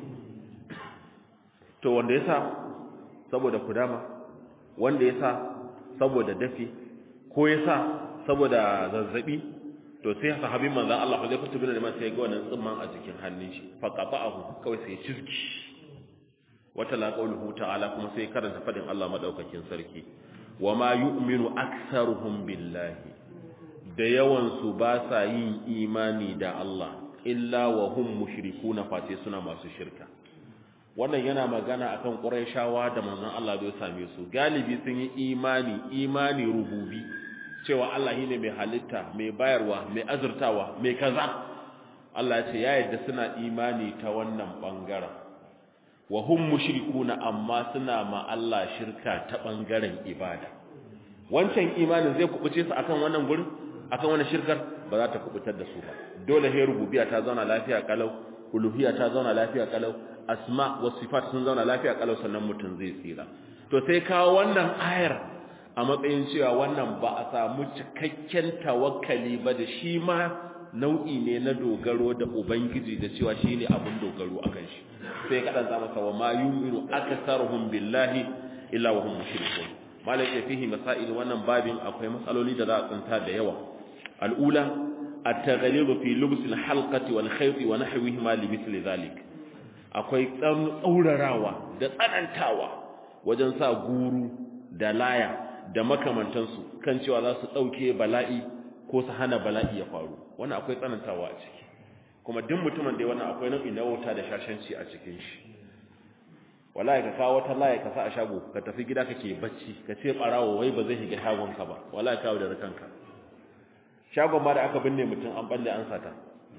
to wanda yasa saboda kudama wanda yasa saboda dafi ko yasa saboda zazzabi to sai sahabin manzon Allah zai fito bin da sai ga wannan tsimman a jikin hannun shi fa qata'ahu kawai sai cizki wata la qawluhu ta'ala kuma sai karanta fadin Allah madaukakin sarki wama yu'minu aktsaruhum billahi da yawan su ba sa yin imani da Allah illa wa hum mushrikuna fate suna masu shirka wannan yana magana akan quraishawa da manzon Allah bai same su galibi sun yi imani imani rububi cewa Allah shine mai halitta mai bayarwa mai azurtawa mai kaza Allah ya ce ya yadda suna imani ta wannan bangaren wa hum mushrikuna amma suna ma Allah shirka ta bangaren ibada wancan imanin zai kubuce su akan wannan gurin akan wannan shirkar ba za ta kubutar da su ba dole he rububiyya ta zauna lafiya kalau uluhiyya ta zauna lafiya kalau asma wa sifat sun zauna lafiya kalau sannan mutum zai tsira to sai kawo wannan ayar a matsayin cewa wannan ba a samu cikakken tawakkali ba da shi ma nau'i ne na dogaro da ubangiji da cewa shine abin dogaro akan shi sai kadan za masa wa ma yu'minu aktharuhum billahi illa wa hum mushrikun malai ya fihi masail wannan babin akwai matsaloli da za a tsinta da yawa al'ula at-taghlibu fi lubs al-halqati wal khayt wa nahwihima li mithli dhalik akwai tsaurarawa da tsanantawa wajen sa guru da laya da makamantansu kan cewa za su dauke bala'i ko su hana bala'i ya faru wannan akwai tsanantawa a ciki kuma duk mutumin da wannan akwai nau'i na wauta da shashanci a cikin shi wallahi ka kawo wata laya ka sa a shago ka tafi gida kake bacci ka ce barawo wai ba zai shiga shagon ka ba wallahi kawo da kanka shagon ma da aka binne mutum an balle an sata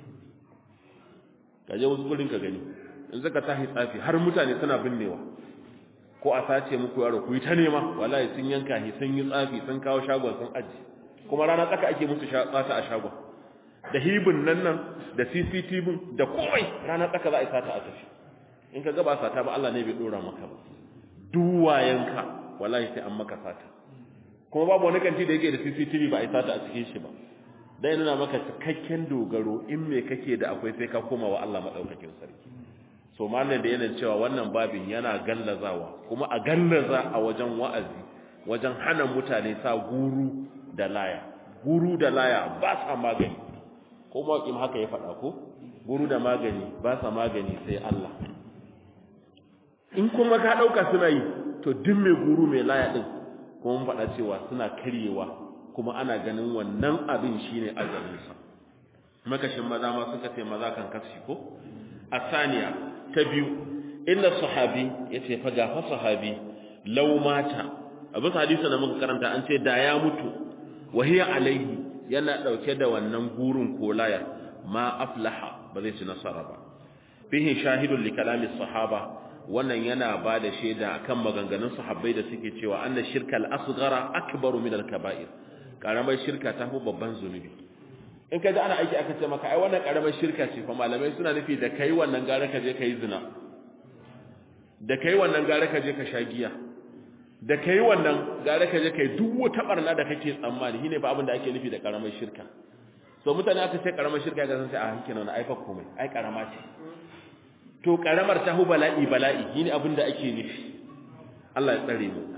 ka je wasu gurin ka gani in zaka tahi tsafi har mutane suna binnewa ko a sace muku yaro ku yi ta nema wallahi sun yanka shi sun yi tsafi sun kawo shagon sun aji kuma rana tsaka ake musu tsata a shagon da hibin nan nan da CCTV da komai rana tsaka za a yi sata a tafi in ka gaba sata ba Allah ne bai dora maka ba duwayenka wallahi sai an maka sata kuma babu wani kanti da yake da CCTV ba a yi sata a cikin shi ba dai nuna maka cikakken dogaro in me kake da akwai sai ka koma wa Allah madaukakin sarki so mallan da yana cewa wannan babin yana gallazawa kuma a gallaza a wajen wa'azi wajen hana mutane sa guru da laya guru da laya ba sa magani ko mawaƙin haka ya faɗa ko guru da magani ba sa magani sai Allah in kuma ka ɗauka suna yi to duk mai guru mai laya ɗin kuma mun faɗa cewa suna karyewa kuma ana ganin wannan abin shine ajalinsa makashin maza ma suka ce maza kan kashi ko asaniya ta biyu inda sahabi yace fa ga fa sahabi law mata abin hadisi da muka karanta an ce da ya mutu wahiya alaihi yana dauke da wannan gurin kolaya ma aflaha ba zai ci nasara ba fihi shahidun li kalami sahaba wannan yana ba da shaida akan maganganun sahabbai da suke cewa anna shirka al-asghara akbaru min al-kaba'ir karamar shirka ta fi babban zunubi in ka ji ana aiki aka ce maka ai wannan karamar shirka ce fa malamai suna nufi da kai wannan gara ka je kai zina da kai wannan gara ka je ka sha giya da kai wannan gara ka je kai duk wata barna da kake tsammani shine ba abin da ake nufi da karamar shirka so mutane aka ce karamar shirka ga san sai a hankin nan ai fa komai ai karama ce to karamar ta hu bala'i bala'i shine abin da ake nufi Allah ya tsare mu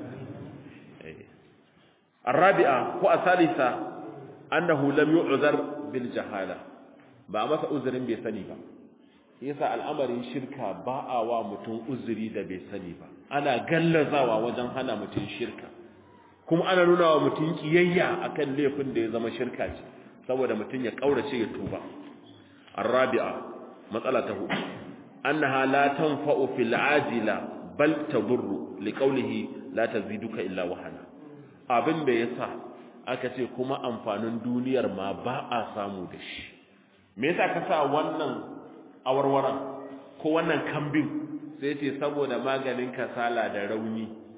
الرابعه ko asalisa annahu lam yu'zar bil jahala ba masa uzurin bai sani ba yasa al'amarin shirka ba a wa mutum uzuri da bai sani ba ana gallazawa wajen hana mutum shirka kuma ana nuna wa mutum kiyayya akan laifin da ya zama shirka ce saboda mutum ya kaurace ya tuba arabi'a matsala ta hudu annaha la tanfa'u fil ajila bal tadurru liqawlihi la taziduka illa wahana abin da yasa aka ce kuma amfanin duniyar ma ba a samu da shi me yasa ka sa wannan awarwaran ko wannan kambin sai ce saboda maganin kasala da rauni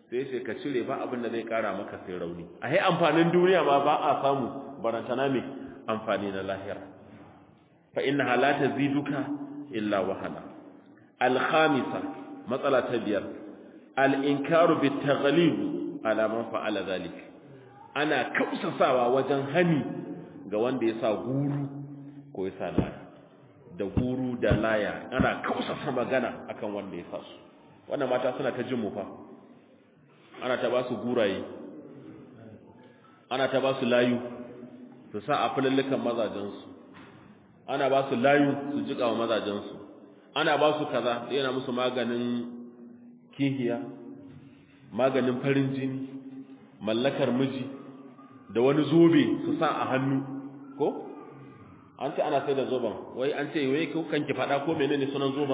sai ce ka cire ba abin da zai kara maka sai rauni a yi amfanin duniya ma ba a samu barantana mai amfani na lahira fa inna halata ziduka illa wahala alhamisa matsala ta biyar al-inkaru bit taghlib ala man fa'ala zalik ana kausasawa wajen hani ga wanda ya sa guru ko ya sa laya da guru da laya ana kausasa magana akan wanda ya sa su wannan mata suna ta jin mu fa ana ta ba su guraye ana ta ba su layu su sa a filallukan mazajensu ana ba su layu su jika wa mazajensu ana ba su kaza yana musu maganin kihiya maganin farin jini mallakar miji da wani zobe su sa a hannu ko an ce ana sai da zoben wai an ce wai kanki fada ko menene sunan zoben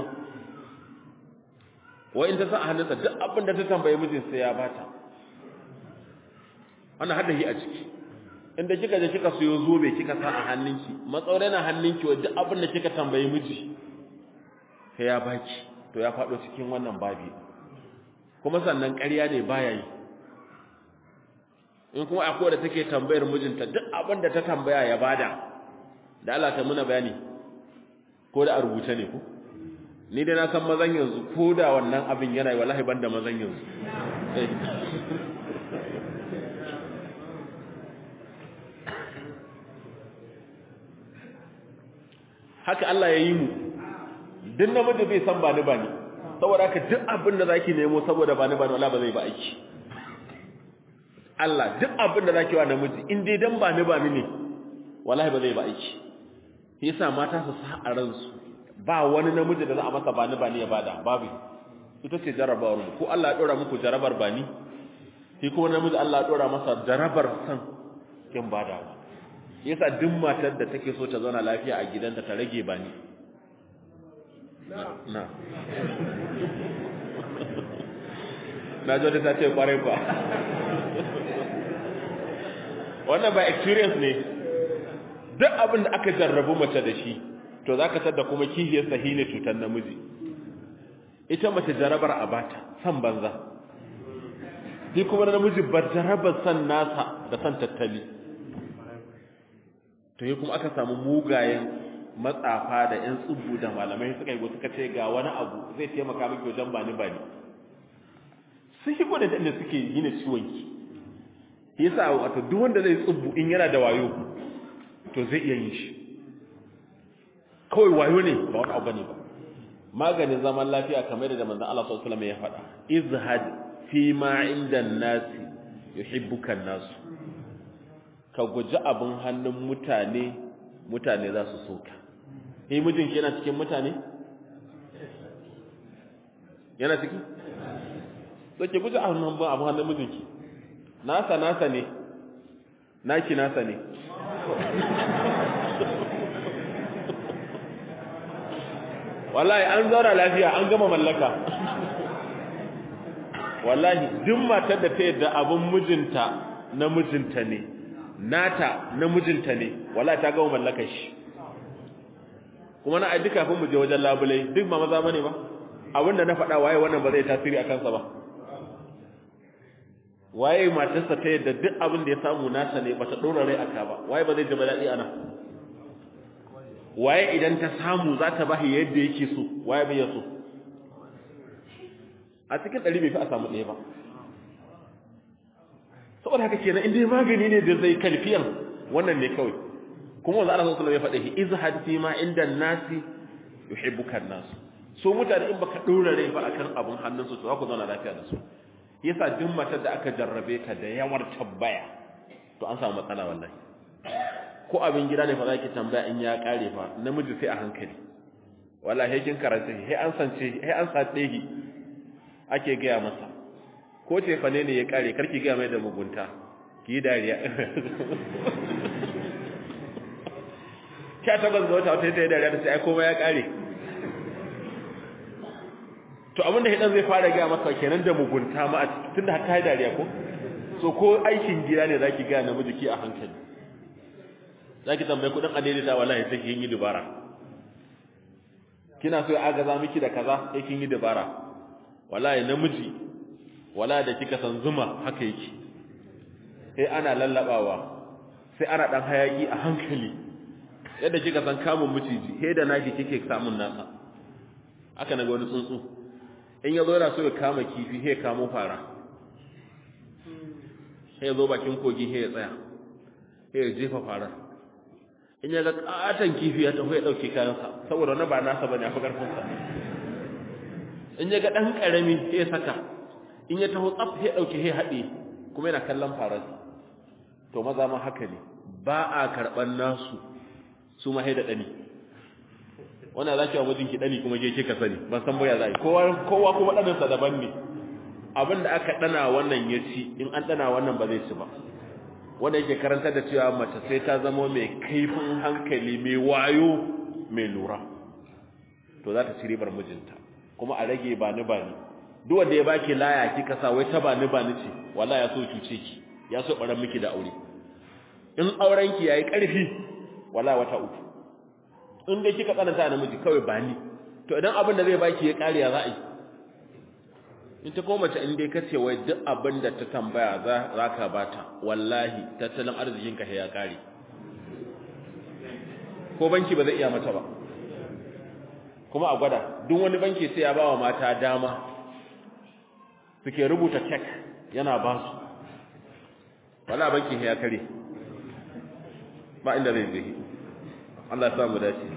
wai in ta sa a hannunsa duk abin da ta tambaye mijin sai ya bata ana hada shi a ciki inda kika je kika siyo zobe kika sa a hannunki matsaure na hannunki wai duk abin da kika tambaye miji sai ya baki to ya fado cikin wannan babi kuma sannan ƙarya ne baya yi in kuma akwai da take tambayar mijinta duk abin da ta tambaya ya bada da Allah ta muna bayani ko da a rubuce ne ko ni dai na san mazan yanzu ko da wannan abin yana yi wallahi banda mazan yanzu haka Allah ya yi mu duk namiji bai san bani bani saboda haka duk abin da zaki nemo saboda bani bani wallahi ba zai ba aiki Allah duk abin da zaki wa namiji in dai dan bani bani ne wallahi ba zai ba aiki yasa mata su sa a ransu ba wani namiji da za a masa bani bani ya bada babu ita ce jarabawar mu ko Allah ya dora muku jarabar bani shi kuma namiji Allah ya dora masa jarabar san kin bada yasa duk matar da take so ta zauna lafiya a gidanta ta rage bani na na jo da ta ce kwarai ba wannan ba experience ne duk abin da aka jarrabu mace da shi to za ka tada kuma kihiyar sahi ne cutar namiji ita mace jarabar a bata san banza shi kuma namiji ba jarabar san nasa da san tattali to yi kuma aka samu mugayen matsafa da 'yan tsubu da malamai suka yi suka ce ga wani abu zai taimaka miki wajen bani bani sun shi da da suke yi na ciwonki yasa wato duk wanda zai tsubu in yana da wayo to zai iya yin shi kawai wayo ne ba wani abu ne ba maganin zaman lafiya kamar da manzon Allah sallallahu alaihi wasallam ya faɗa izhad fi ma inda nasi yuhibbuka nasu ka guji abin hannun mutane mutane za su soka eh mijinki yana cikin mutane yana ciki so ki guji abin hannun mijinki nasa nasa ne naki nasa ne wallahi an zauna lafiya an gama mallaka wallahi duk matar da ta yadda abin mijinta na mijinta ne nata na mijinta ne wallahi ta gama mallakar shi kuma na aidi kafin mu je wajen labulai duk ba maza bane ba abinda na faɗa waye wannan ba zai tasiri a kansa ba waye matarsa ta yadda duk abin da ya samu nasa ne bata dora rai aka ba waye ba zai ji daɗi ana waye idan ta samu za ta bashi yadda yake so waye bai so a cikin ɗari bai fi a samu ɗaya ba saboda haka kenan in dai magani ne da zai kalfiyan wannan ne kawai kuma wanda Allah sallallahu alaihi wasallam ya faɗa shi izhad fi ma inda nasi yuhibbuka nas so mutane in baka dora rai ba akan abun hannunsu to za ku zauna lafiya da su yasa duk matar da aka jarrabe ta da yawar tabbaya to an samu matsala wallahi ko abin gida ne fa zaki tambaya in ya kare fa namiji sai a hankali wallahi kin karanta sai an sance sai an sade gi ake gaya masa ko ce fa ne ne ya kare karki gaya mai da mugunta ki dariya kya ta banza wata wata ta dariya ta sai ai komai ya kare to abin da hidan zai fara gaya masa kenan da mugunta ma a cikin tunda har ta yi dariya ko so ko aikin gida ne zaki ga namiji ki a hankali zaki tambaye kudin adaidaita wallahi sai kin yi dubara kina so ya agaza miki da kaza sai kin yi dubara wallahi namiji wala da kika san zuma haka yake sai ana lallabawa sai ana dan hayaki a hankali yadda kika san kamun miciji sai da naki kike samun nasa aka naga wani tsuntsu in yazo yana so ya kama kifi sai kamo fara sai zo bakin kogi sai ya tsaya sai ya jefa fara in ya ga katan kifi ya tafi ya dauke kayansa saboda na ba nasa bane afi karfin sa in ya ga dan karami sai ya saka in ya taho tsaf sai ya dauke sai hade kuma yana kallon fararsa to maza ma haka ne ba a karban nasu su ma haida dani wannan za ki wa mijinki dani kuma je kika sani ban san boya za kowa kowa kuma danin sa daban ne abinda aka dana wannan ya ci in an dana wannan ba zai ci ba wanda yake karantar da cewa mace sai ta zama mai kaifin hankali mai wayo mai lura to za ta ci ribar mijinta kuma a rage ba ni ba ni duk wanda ya baki laya kika sa wai ta ba ni ba ni ce wallahi ya so cuce ki ya so baran miki da aure in auren ki yayi karfi wallahi wata uku in dai kika tsananta namiji kawai ba ni to idan abin da zai baki ya kare ya za'i in ta koma ta in dai kace wai duk abin da ta tambaya za ka bata wallahi tattalin arzikin ka ya kare ko banki ba zai iya mata ba kuma a gwada duk wani banki sai ya bawa mata dama suke rubuta check yana ba su wala banki ya kare ba inda zai zai Allah ya samu dace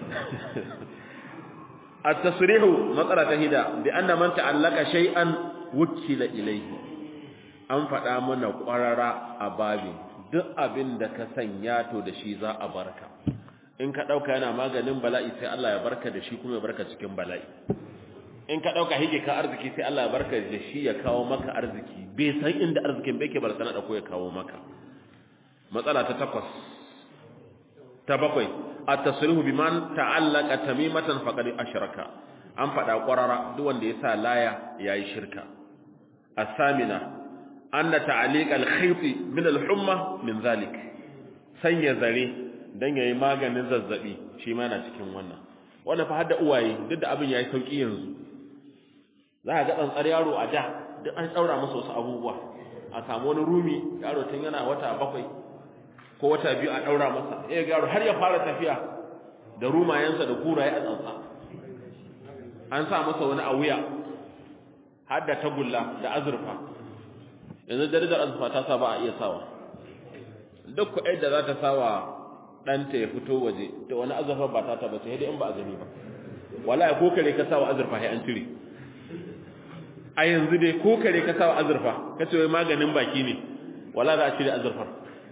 التصريح مطلع تهيدا بأن من تعلق شيئا وكل إليه an faɗa mana ƙwarara a babin duk abin da ka sanya to da shi za a barka in ka ɗauka yana maganin bala'i sai Allah ya barka da shi kuma ya barka cikin bala'i in ka ɗauka hige ka arziki sai Allah ya barka da shi ya kawo maka arziki bai san inda arzikin bai ke bar sana da ko ya kawo maka matsala ta takwas ta bakwai at-tasrihu biman ta'allaka tamimatan faqad ashraka an fada qarara duk wanda ya sa laya yayi shirka as-samina anna ta'liq al-khayt min al-humma min zalik sanya zare dan yayi maganin zazzabi shi ma na cikin wannan wannan fa hadda uwaye duk da abin yayi sauki yanzu za ka ga tsantsar yaro a da duk an tsaura masa wasu abubuwa a samu wani rumi yaro tun yana wata bakwai ko wata biyu a daura masa eh garo har ya fara tafiya da rumayensa da kuraye a tsantsa an sa masa wani a wuya har da tagulla da azurfa yanzu darajar azurfa ta sa ba a iya sawa duk kuɗai da za ta sawa ɗanta ya fito waje da wani azurfa ba ta taba sai dai in ba a gani ba wallahi ko kare ka sawa azurfa sai an cire a yanzu dai ko kare ka sawa azurfa kace wai maganin baki ne wallahi za a cire azurfar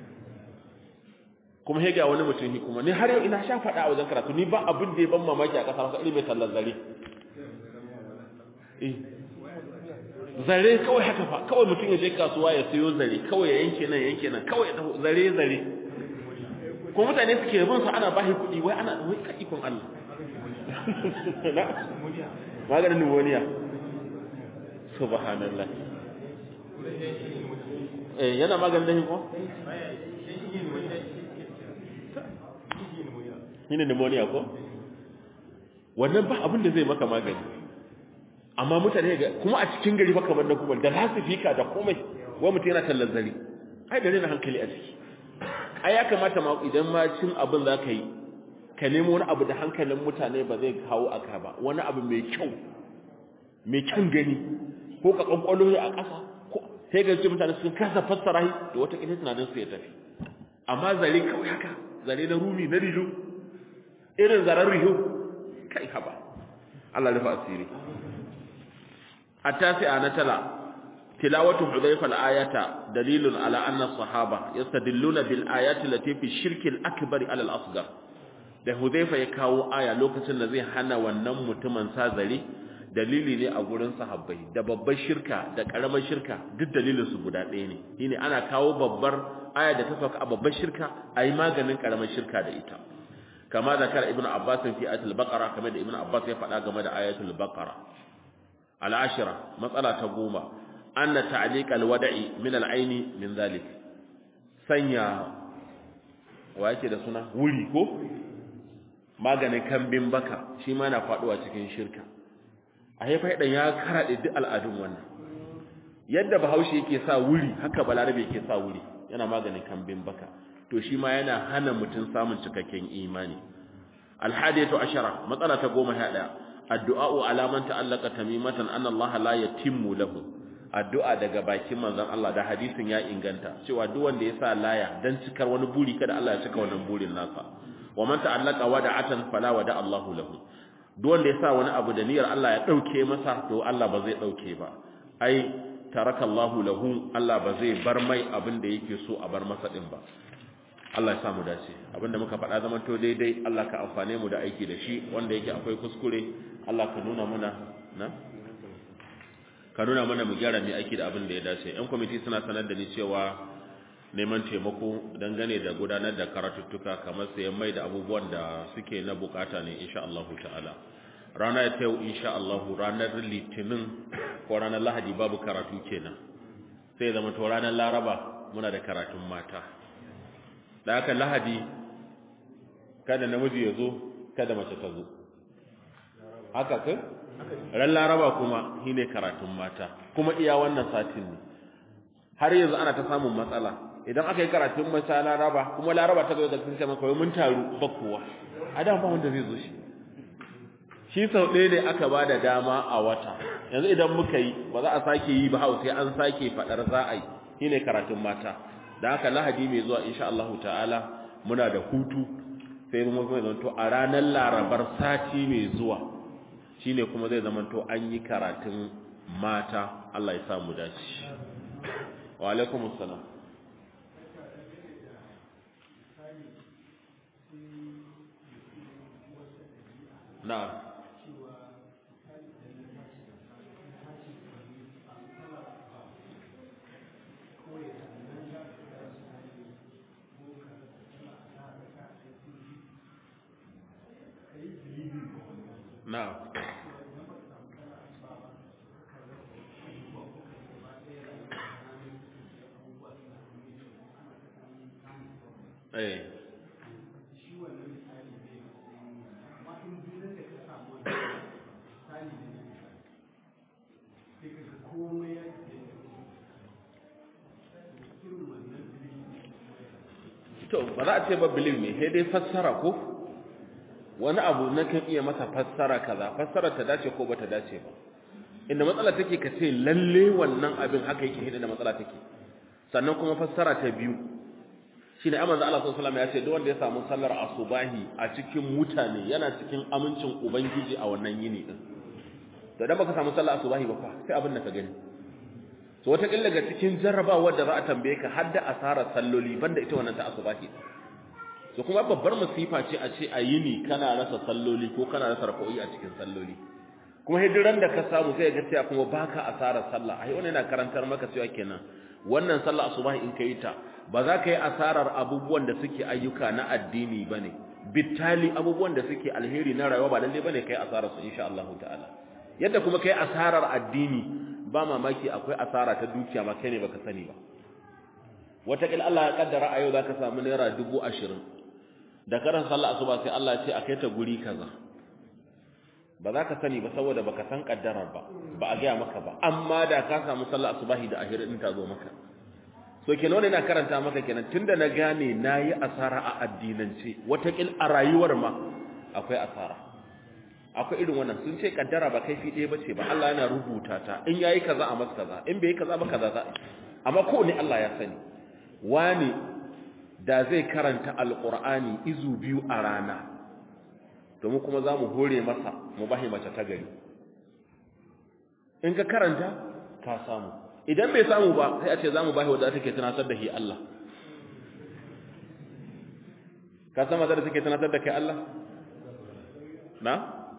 kuma hega wani mutum ni kuma ni har yau ina sha faɗa a wajen karatu ni ba abin da ya ban mamaki a ƙasa masa ilimin tallar zare eh zare kawai haka fa kawai mutum ya je kasuwa ya sayo zare kawai ya yanke nan yanke nan kawai ya zare zare ko mutane suke bin su ana bashi kuɗi wai ana wai ka ikon Allah maganin pneumonia subhanallah eh yana maganin ko shine pneumonia ko wannan ba abin da zai maka magani amma mutane ga kuma a cikin gari baka banda kuma da lasifika da komai wai mutum yana tallar zari ai da rena hankali a ciki ai ya kamata ma idan ma cin abin za ka yi ka nemo wani abu da hankalin mutane ba zai kawo aka ba wani abu mai kyau mai kyan gani ko ka kwankwalo a ƙasa ko sai ga ce mutane sun kasa fassara shi da wata kila tunanin su ya tafi amma zare kawai haka zare na rumi na rijo irin zarar riho kai haba Allah rufa asiri التاسعة نتلا تلاوة حذيفة الآية دليل على أن الصحابة يستدلون بالآيات التي في الشرك الأكبر على الأصغر da Hudhaifa ya kawo aya lokacin da zai hana wannan mutumin sazari dalili ne a gurin sahabbai da babbar shirka da karamar shirka duk dalilin su guda ɗaya ne shine ana kawo babbar aya da ta sauka a babbar shirka ayi maganin karamar shirka da ita kama zakar ibnu abbas fi ayatul baqara kamar da ibnu abbas ya faɗa game da ayatul baqara العاشرة مسألة تقوم أن تعليق الودع من العين من ذلك سنيا ويأتي ده سنة وليكو maganin kambin baka shi ma na faduwa cikin shirka a haifa idan ya karaɗe duk al'adun wannan yadda bahaushe yake sa wuri haka balarabe yake sa wuri yana maganin kambin baka to shi ma yana hana mutum samun cikakken imani alhadiyatu ashara matsala ta goma sha ɗaya addu'a'u alaman ta'allaka tamimatan anna Allah la yatimmu lahu addu'a daga bakin manzon Allah da hadisin ya inganta cewa duk wanda ya sa laya dan cikar wani buri kada Allah ya cika wannan burin nasa wa man ta'allaka wada'atan fala wada Allahu lahu duk wanda ya sa wani abu da niyyar Allah ya dauke masa to Allah ba zai dauke ba ai taraka Allahu lahu Allah ba zai bar mai abin da yake so a bar masa din ba Allah ya samu dace abinda muka faɗa zaman to daidai Allah ka amfane mu da aiki da shi wanda yake akwai kuskure Allah ka nuna mana na ka nuna mana mu gyara mai aiki da abin da ya dace yan kwamiti suna sanar da ni cewa neman taimako dangane da gudanar da karatuttuka kamar sayan mai da abubuwan da suke na bukata ne insha Allah ta'ala rana ta yau insha Allah ranar litinin ko ranar lahadi babu karatu kenan sai zama to ranar laraba muna da karatun mata da haka lahadi kada namiji ya zo kada mace ta zo haka kai ran laraba kuma shine karatun mata kuma iya wannan satin ne har yanzu ana ta samun matsala idan aka yi karatun mata laraba kuma laraba ta zo da sun kama kawai mun taru ba kowa a da ba wanda zai zo shi shi sau ɗaya ne aka ba da dama a wata yanzu idan muka yi ba za a sake yi ba hau sai an sake faɗar za a yi shine karatun mata da haka lahadi mai zuwa insha Allah ta'ala muna da hutu sai mu kuma zanto a ranar larabar sati mai zuwa shine kuma zai zamanto an yi karatun mata Allah ya samu dace wa alaikumus salam na'am na'am eh to ba za a ce ba believe me sai dai fassara ko wani abu na kan iya masa fassara kaza fassara ta dace ko bata dace ba inda matsala take ka ce lalle wannan abin haka yake hidda da matsala take sannan kuma fassara ta biyu shi ne amazan Allah sallallahu alaihi ya ce duk wanda ya samu sallar asubahi a cikin mutane yana cikin amincin ubangiji a wannan yini din to dan baka samu sallar asubahi ba fa sai abin da ka gani to wata killa ga cikin jarrabawar da za a tambaye ka har da asarar salloli banda ita wannan ta asubahi to kuma babbar masifa ce a ce a yini kana rasa salloli ko kana rasa rak'o'i a cikin salloli kuma hidiran da ka samu sai ga cewa kuma baka asarar sallah ai wannan yana karantar maka cewa kenan wannan sallah asubahi in kai ta ba za ka yi asarar abubuwan da suke ayyuka na addini bane bitali abubuwan da suke alheri na rayuwa ba lalle bane kai asarar su insha Allah ta'ala yadda kuma kai asarar addini ba mamaki akwai asara ta dukiya ma kai ne baka sani ba wataƙil Allah ya kaddara a yau za ka samu naira dubu ashirin da karan sallah asuba sai Allah ya ce a kai ta guri kaza ba za ka sani ba saboda baka san kaddarar ba ba a gaya maka ba amma da ka samu sallah asubahi da ahir din ta zo maka so kenan wannan ina karanta maka kenan tunda na gane nayi asara a addinance watakil a rayuwar ma akwai asara akwai irin wannan sun ce kaddara ba kaifi ɗaya bace ba Allah yana rubuta ta in yayi kaza a masa kaza in bai yi kaza ba kaza za amma ko ne Allah ya sani wani da zai karanta alqur'ani izu biyu a rana domin kuma za mu hore masa mu bahi mace ta gari in ka karanta ka samu idan bai samu ba sai a ce za mu bahi wadda take tunatar da shi Allah ka san wadda take tunatar da kai Allah na?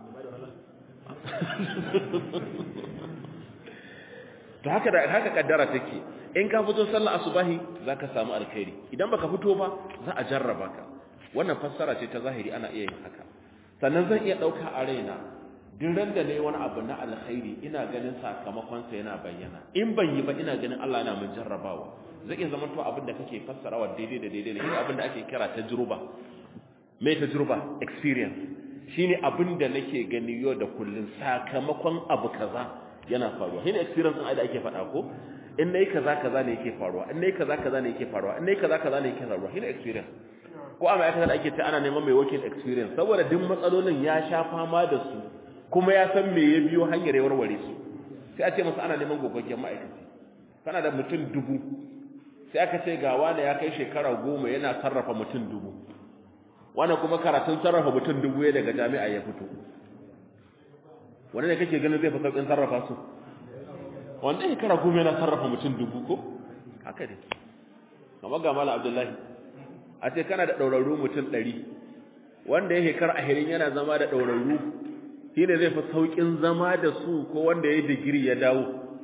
to haka da haka kaddara take in ka fito sallar asubahi zaka samu alkhairi idan baka fito ba za a jarraba ka wannan fassara ce ta zahiri ana iya yin haka sannan zan iya ɗauka a raina duk ran da ne wani abu na alkhairi ina ganin sakamakonsa yana bayyana in ban yi ba ina ganin Allah yana mun jarrabawa zai iya zama to abin da kake fassarawa daidai da daidai ne abin da ake kira tajruba mai tajruba experience shine abin da nake gani yau da kullun sakamakon abu kaza yana faruwa shine experience din da ake faɗa ko in nayi kaza kaza ne yake faruwa in nayi kaza kaza ne yake faruwa in nayi kaza kaza ne yake faruwa shine experience ko a ma'aikatar da ake ta ana neman mai working experience saboda duk matsalolin ya sha fama da su kuma ya san me ya biyo hanyar ya warware su sai a ce masa ana neman gogaggen ma'aikaci kana da mutum dubu sai aka ce ga wani ya kai shekara goma yana sarrafa mutum dubu wani kuma karatun sarrafa mutum dubu ya daga jami'a ya fito wani ne kake ganin zai fi sauƙin sarrafa su wanda shekara goma yana sarrafa mutum dubu ko haka ne kamar ga mala abdullahi a ce kana da ɗaurarru mutum ɗari wanda ya shekara ahirin yana zama da ɗaurarru shi ne zai fi sauƙin zama da su ko wanda ya yi digiri ya dawo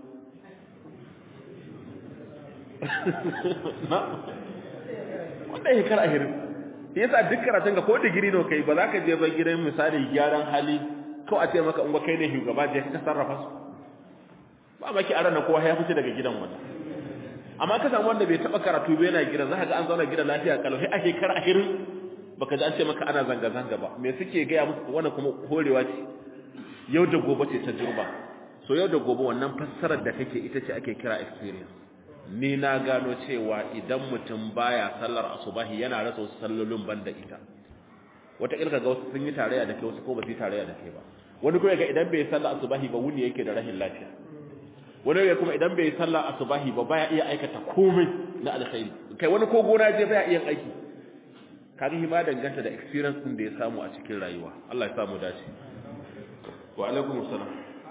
wanda ya shekara ahirin shi yasa duk karatun ka ko digiri ne kai ba za ka je ba gidan misali gyaran hali ko a ce maka in kai ne shugaba je ka sarrafa su ba maki a ranar kowa ya fice daga gidan wata amma ka samu wanda bai taba karatu ba yana gidan za ka ga an zauna gidan lafiya kalau sai a shekara ahirin baka ji an ce maka ana zanga-zanga ba me suke gaya musu wannan kuma horewa ce yau da gobe ce ta jirba so yau da gobe wannan fassarar da kake ita ce ake kira experience ni na gano cewa idan mutum baya sallar asubahi yana rasa wasu sallolin banda ita wata ilka ga wasu sun yi tarayya da kai wasu ko ba su yi tarayya da kai ba wani kuma ga idan bai sallar asubahi ba wuni yake da rahin lafiya wani ya kuma idan bai sallar asubahi ba baya iya aikata komai na alkhairi kai wani ko gona je baya iya aiki kaga hima danganta da experience din da ya samu a cikin rayuwa Allah ya samu dace wa alaikum assalam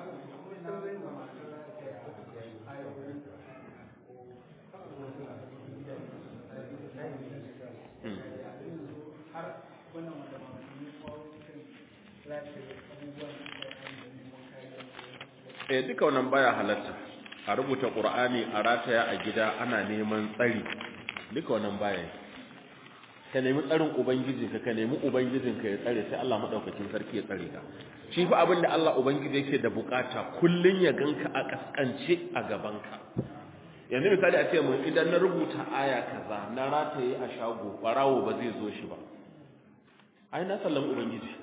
eh duka wannan baya halatta a rubuta qur'ani a rataya a gida ana neman tsari duka wannan baya ka nemi tsarin ubangiji ka ka nemi ubangijin ka ya tsare sai Allah madaukakin sarki ya tsare ka shi fa abin da Allah ubangiji yake da bukata kullun ya ganka a kaskance a gaban ka yanzu misali a ce mun idan na rubuta aya kaza na rataye a shago barawo ba zai zo shi ba ai na sallama ubangiji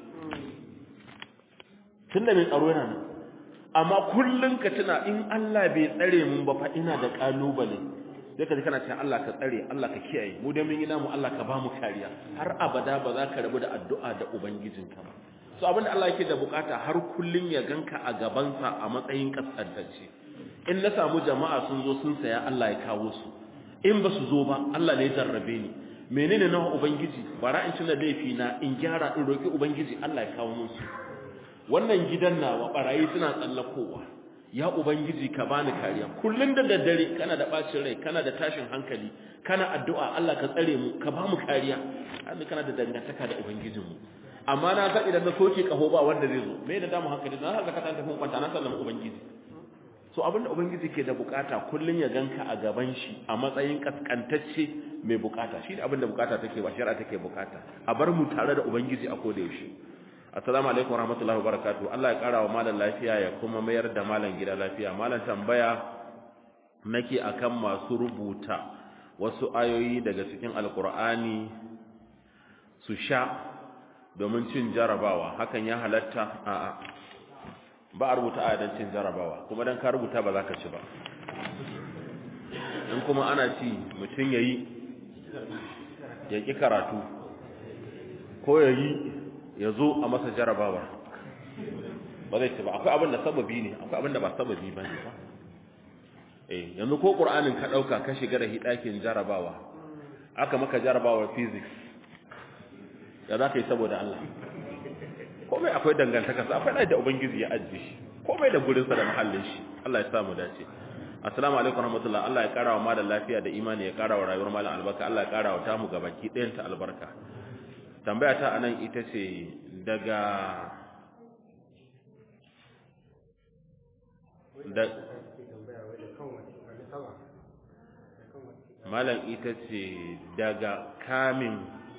tunda mai tsaro yana nan amma kullun ka tuna in Allah bai tsare mun ba fa ina da kalubale sai ka ji kana cewa Allah ka tsare Allah ka kiyaye mu da mun yi namu Allah ka ba mu kariya har abada ba za ka rabu da addu'a da ubangijinka ba so abinda Allah yake da bukata har kullun ya ganka a gabansa a matsayin kaskantacce in na samu jama'a sun zo sun saya Allah ya kawo su in ba su zo ba Allah ne ya jarrabe ni menene na ubangiji bara in tuna laifi na in gyara in roki ubangiji Allah ya kawo musu wannan gidan nawa barayi suna tsallakowa ya ubangiji ka bani kariya kullun da daddare kana da bacin rai kana da tashin hankali kana addu'a Allah ka tsare mu ka ba mu kariya Allah kana da dangantaka da ubangijin mu amma na san idan na soke kaho ba wanda zai zo me da damu hankali na haka ka tanta kwanta na sallama ubangiji so abinda ubangiji ke da bukata kullun ya ganka a gaban shi a matsayin kaskantacce mai bukata shi ne abinda bukata take ba shari'a take bukata a bar mu tare da ubangiji a koda yaushe assalamu alaikum warahmatullahi wabarakatuh Allah ya kara wa malam lafiya ya kuma mayar da malam gida lafiya malam tambaya nake akan masu rubuta wasu ayoyi daga cikin alkur'ani su sha domin cin jarabawa hakan ya halatta a'a ba a rubuta aya don cin jarabawa kuma don ka rubuta ba za ka ci ba in kuma ana ci mutum ya yi ya ƙi karatu ko ya yi ya zo a masa jarabawa ba zai ci ba akwai abin da sababi ne akwai abin da ba sababi ba ne ba eh yanzu ko ƙur'anin ka ɗauka ka shiga da hidakin jarabawa aka maka jarabawar physics ya za ka yi saboda Allah komai akwai dangantaka sa akwai da ubangiji ya ajiye shi komai da gurinsa da mahallin shi Allah ya samu dace assalamu alaikum warahmatullahi Allah ya kara wa malam lafiya da imani ya kara wa rayuwar malam albarka Allah ya kara wa tamu gabaki ɗayan ta albarka tambaya ta anan ita ce daga da malam ita ce daga kamin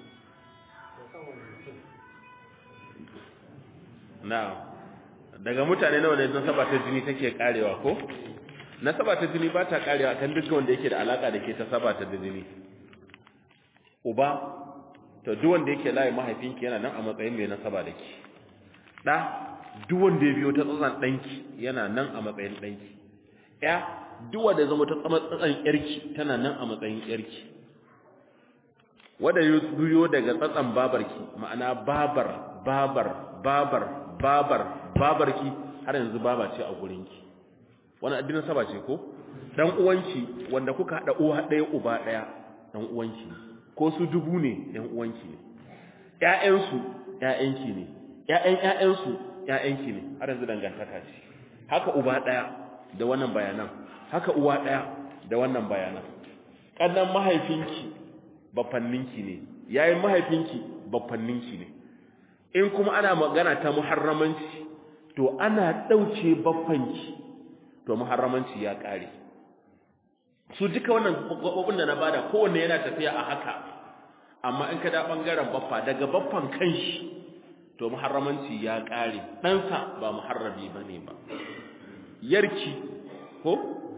na daga mutane nawa ne nasaba ta jini take karewa ko nasaba ta jini ba ta karewa kan dukkan wanda yake da alaka da ke ta saba ta jini uba to duk wanda yake layi mahaifinki yana nan a matsayin mai nasaba da ke da duk wanda ya biyo ta tsatsan danki yana nan a matsayin danki ya duk wanda zama ta tsama tsatsan yarki tana nan a matsayin yarki wanda ya biyo daga tsatsan babarki ma'ana babar babar babar babar babarki har yanzu baba ce a gurinki wannan addinin saba ce ko dan uwanki wanda kuka hada uwa daya uba daya dan uwanki ko su dubu ne dan uwanki ne ƴaƴansu ƴaƴanki ne ƴaƴan ƴaƴansu ƴaƴanki ne har yanzu dangantaka ce haka uba daya da wannan bayanan haka uwa daya da wannan bayanan kannan mahaifinki bafanninki ne yayin mahaifinki bafanninki ne in kuma ana magana ta muharramanci to ana dauke baffanki to muharramanci ya kare su duka wannan gobobin da na bada kowanne yana tafiya a haka amma in ka da bangaren baffa daga baffan kanshi to muharramanci ya kare ɗansa ba muharrabi bane ba yarki ko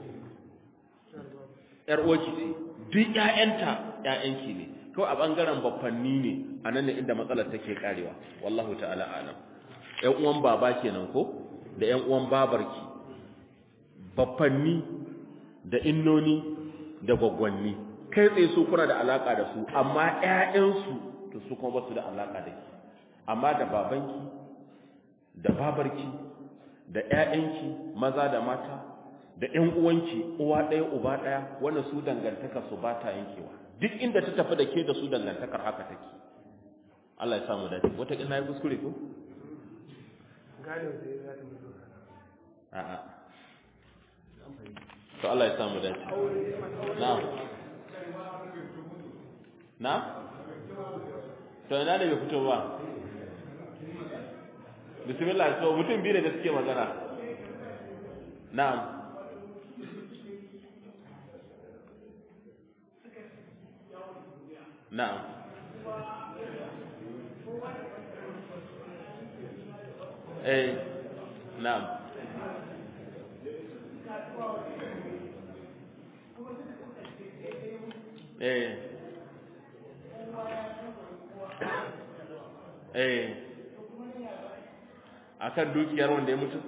yar uwarki ce duk ƴaƴanta ƴaƴanki ne kawai a bangaren baffanni ne anan ne inda matsalar take karewa wallahu ta'ala alam ƴan uwan baba kenan ko da ƴan uwan babarki baffanni da innoni da gwaggwanni kai tsaye su kuna da alaka da su amma ƴaƴansu to su kuma ba su da alaka da ki amma da babanki da babarki da ƴaƴanki maza da mata da ƴan uwanki uwa ɗaya uba ɗaya wanda su dangantaka su ba ta yankewa duk inda ta tafi da ke da su dangantakar haka take Allah ya samu dace wata ina yi kuskure ko gane wata yi za ta mutu a'a to Allah ya samu dace na'am na to ina ne bai fito ba bismillah so mutum biyu ne da suke magana na'am na'am eh na'am eh eh akan dukiyar wanda ya mutu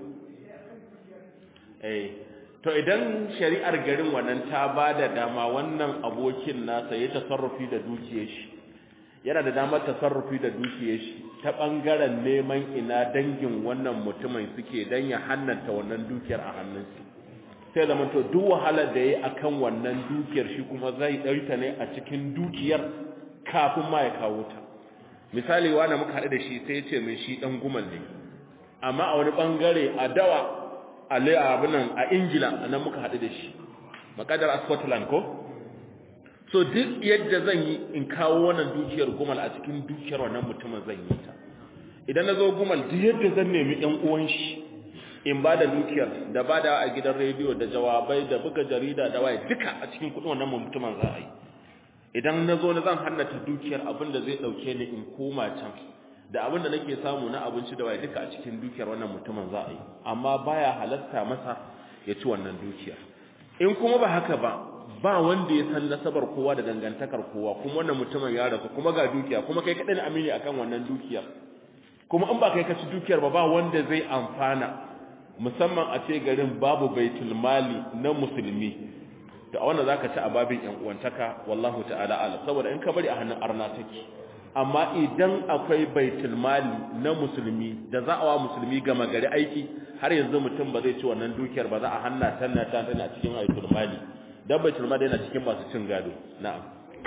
eh to idan shari'ar garin wannan ta bada dama wannan abokin nasa ya tasarrufi da dukiyar shi yana da damar tasarrufi da dukiyar shi ta bangaren neman ina dangin wannan mutumin suke dan ya hannanta wannan dukiyar a hannunsa sai zama to duk wahalar da yayi akan wannan dukiyar shi kuma zai dauka ne a cikin dukiyar kafin ma ya kawo ta misali wanda muka haɗu da shi sai ya ce min shi dan gumal ne amma a wani bangare a dawa a abinan a ingila nan muka haɗu da shi makadar a scotland ko so duk yadda zan yi in kawo wannan dukiyar gumal a cikin dukiyar wannan mutumin zan yi ta idan na zo gumal duk yadda zan nemi yan uwan shi in ba da dukiyar da ba da a gidan rediyo da jawabai da buga jarida da waye duka a cikin kudin wannan mutumin za a yi idan na zo na zan hannata dukiyar abin da zai ɗauke ni in koma can da abin da nake samu na abinci da waye duka a cikin dukiyar wannan mutumin za a yi amma baya halatta masa ya ci wannan dukiyar in kuma ba haka ba ba wanda ya san nasabar kowa da dangantakar kowa kuma wannan mutumin ya rasu kuma ga dukiya kuma kai kadai amini akan wannan dukiyar kuma in ba kai ka ci dukiyar ba ba wanda zai amfana musamman a ce garin babu baitul mali na musulmi to a wannan zaka ci a babin yan uwantaka wallahu ta'ala ala saboda in ka bari a hannun arna take amma idan akwai baitul mali na musulmi da za a wa musulmi gama gari aiki har yanzu mutum ba zai ci wannan dukiyar ba za a hanna tanna ta tana cikin baitul mali dan baitul mali yana cikin masu cin gado na'am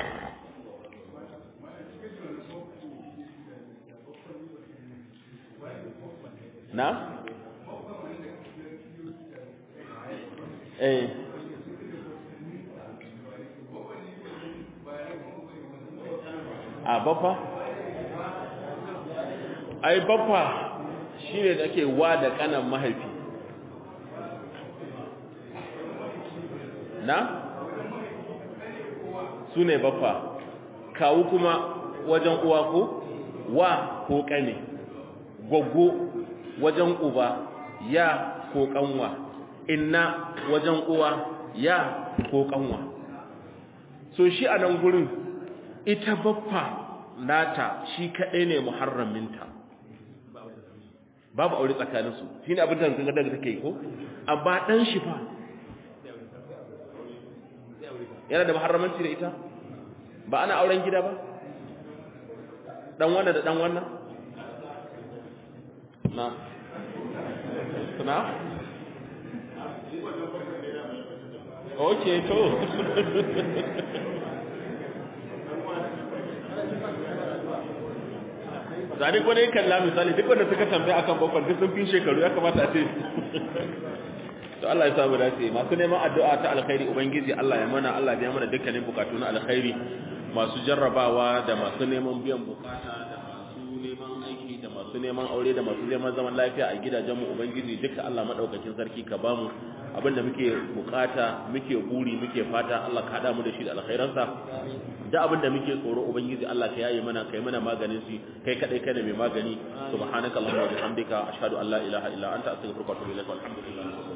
na eh a baffa ai baffa shine da ake wa da kanan mahaifi na su ne baffa kawu kuma wajen uwa ko wa ko kane gwaggo wajen uba ya ko kanwa inna wajen uwa ya ko kanwa so shi a nan gurin ita baffa nata shi kaɗai ne muharraminta babu aure tsakaninsu shi ne abin da zanga daga take ko amma ɗan shi fa yana da muharramanci da ita ba ana auren gida ba dan wannan da dan wannan na na okay to zane ko ne kalla misali duk wanda suka tambaya akan bakon duk sun fi shekaru ya kamata a ce to Allah ya samu dace masu neman addu'a ta alkhairi ubangiji Allah ya mana Allah ya biya mana dukkanin bukatu na alkhairi masu jarrabawa da masu neman biyan bukata da masu neman aiki da masu neman aure da masu neman zaman lafiya a gidajenmu ubangiji duka Allah madaukakin sarki ka bamu abinda muke bukata muke buri muke fata Allah ka hada mu da shi da alkhairansa da abinda muke tsoro ubangiji Allah ka yaye mana kai mana maganin shi kai kadai kai ne mai magani subhanakallahumma wa bihamdika ashhadu an la ilaha illa anta astaghfiruka wa atubu ilaik walhamdulillah